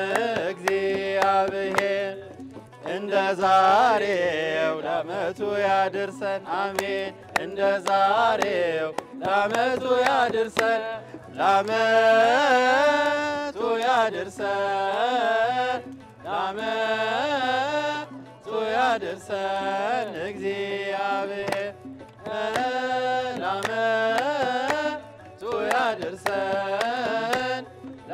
እግዚአብሔር እንደ ዛሬው ለዓመቱ ያድርሰን አሜን። እንደ ዛሬው ለዓመቱ ያድርሰን ለዓመቱ ያድርሰን ለዓመቱ ያድርሰን እግዚአብሔር ለዓመቱ ያድርሰን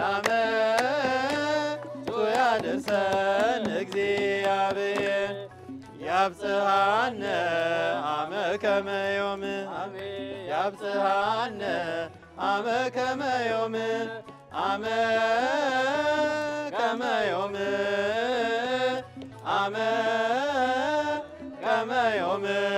ለዓመቱ ያድርሰን እግዚአብሔር ያብጽሐነ አመ ከመ ዮም ያብጽሐነ አመ ከመ ዮም አመ ከመ ዮም አመ ከመ ዮም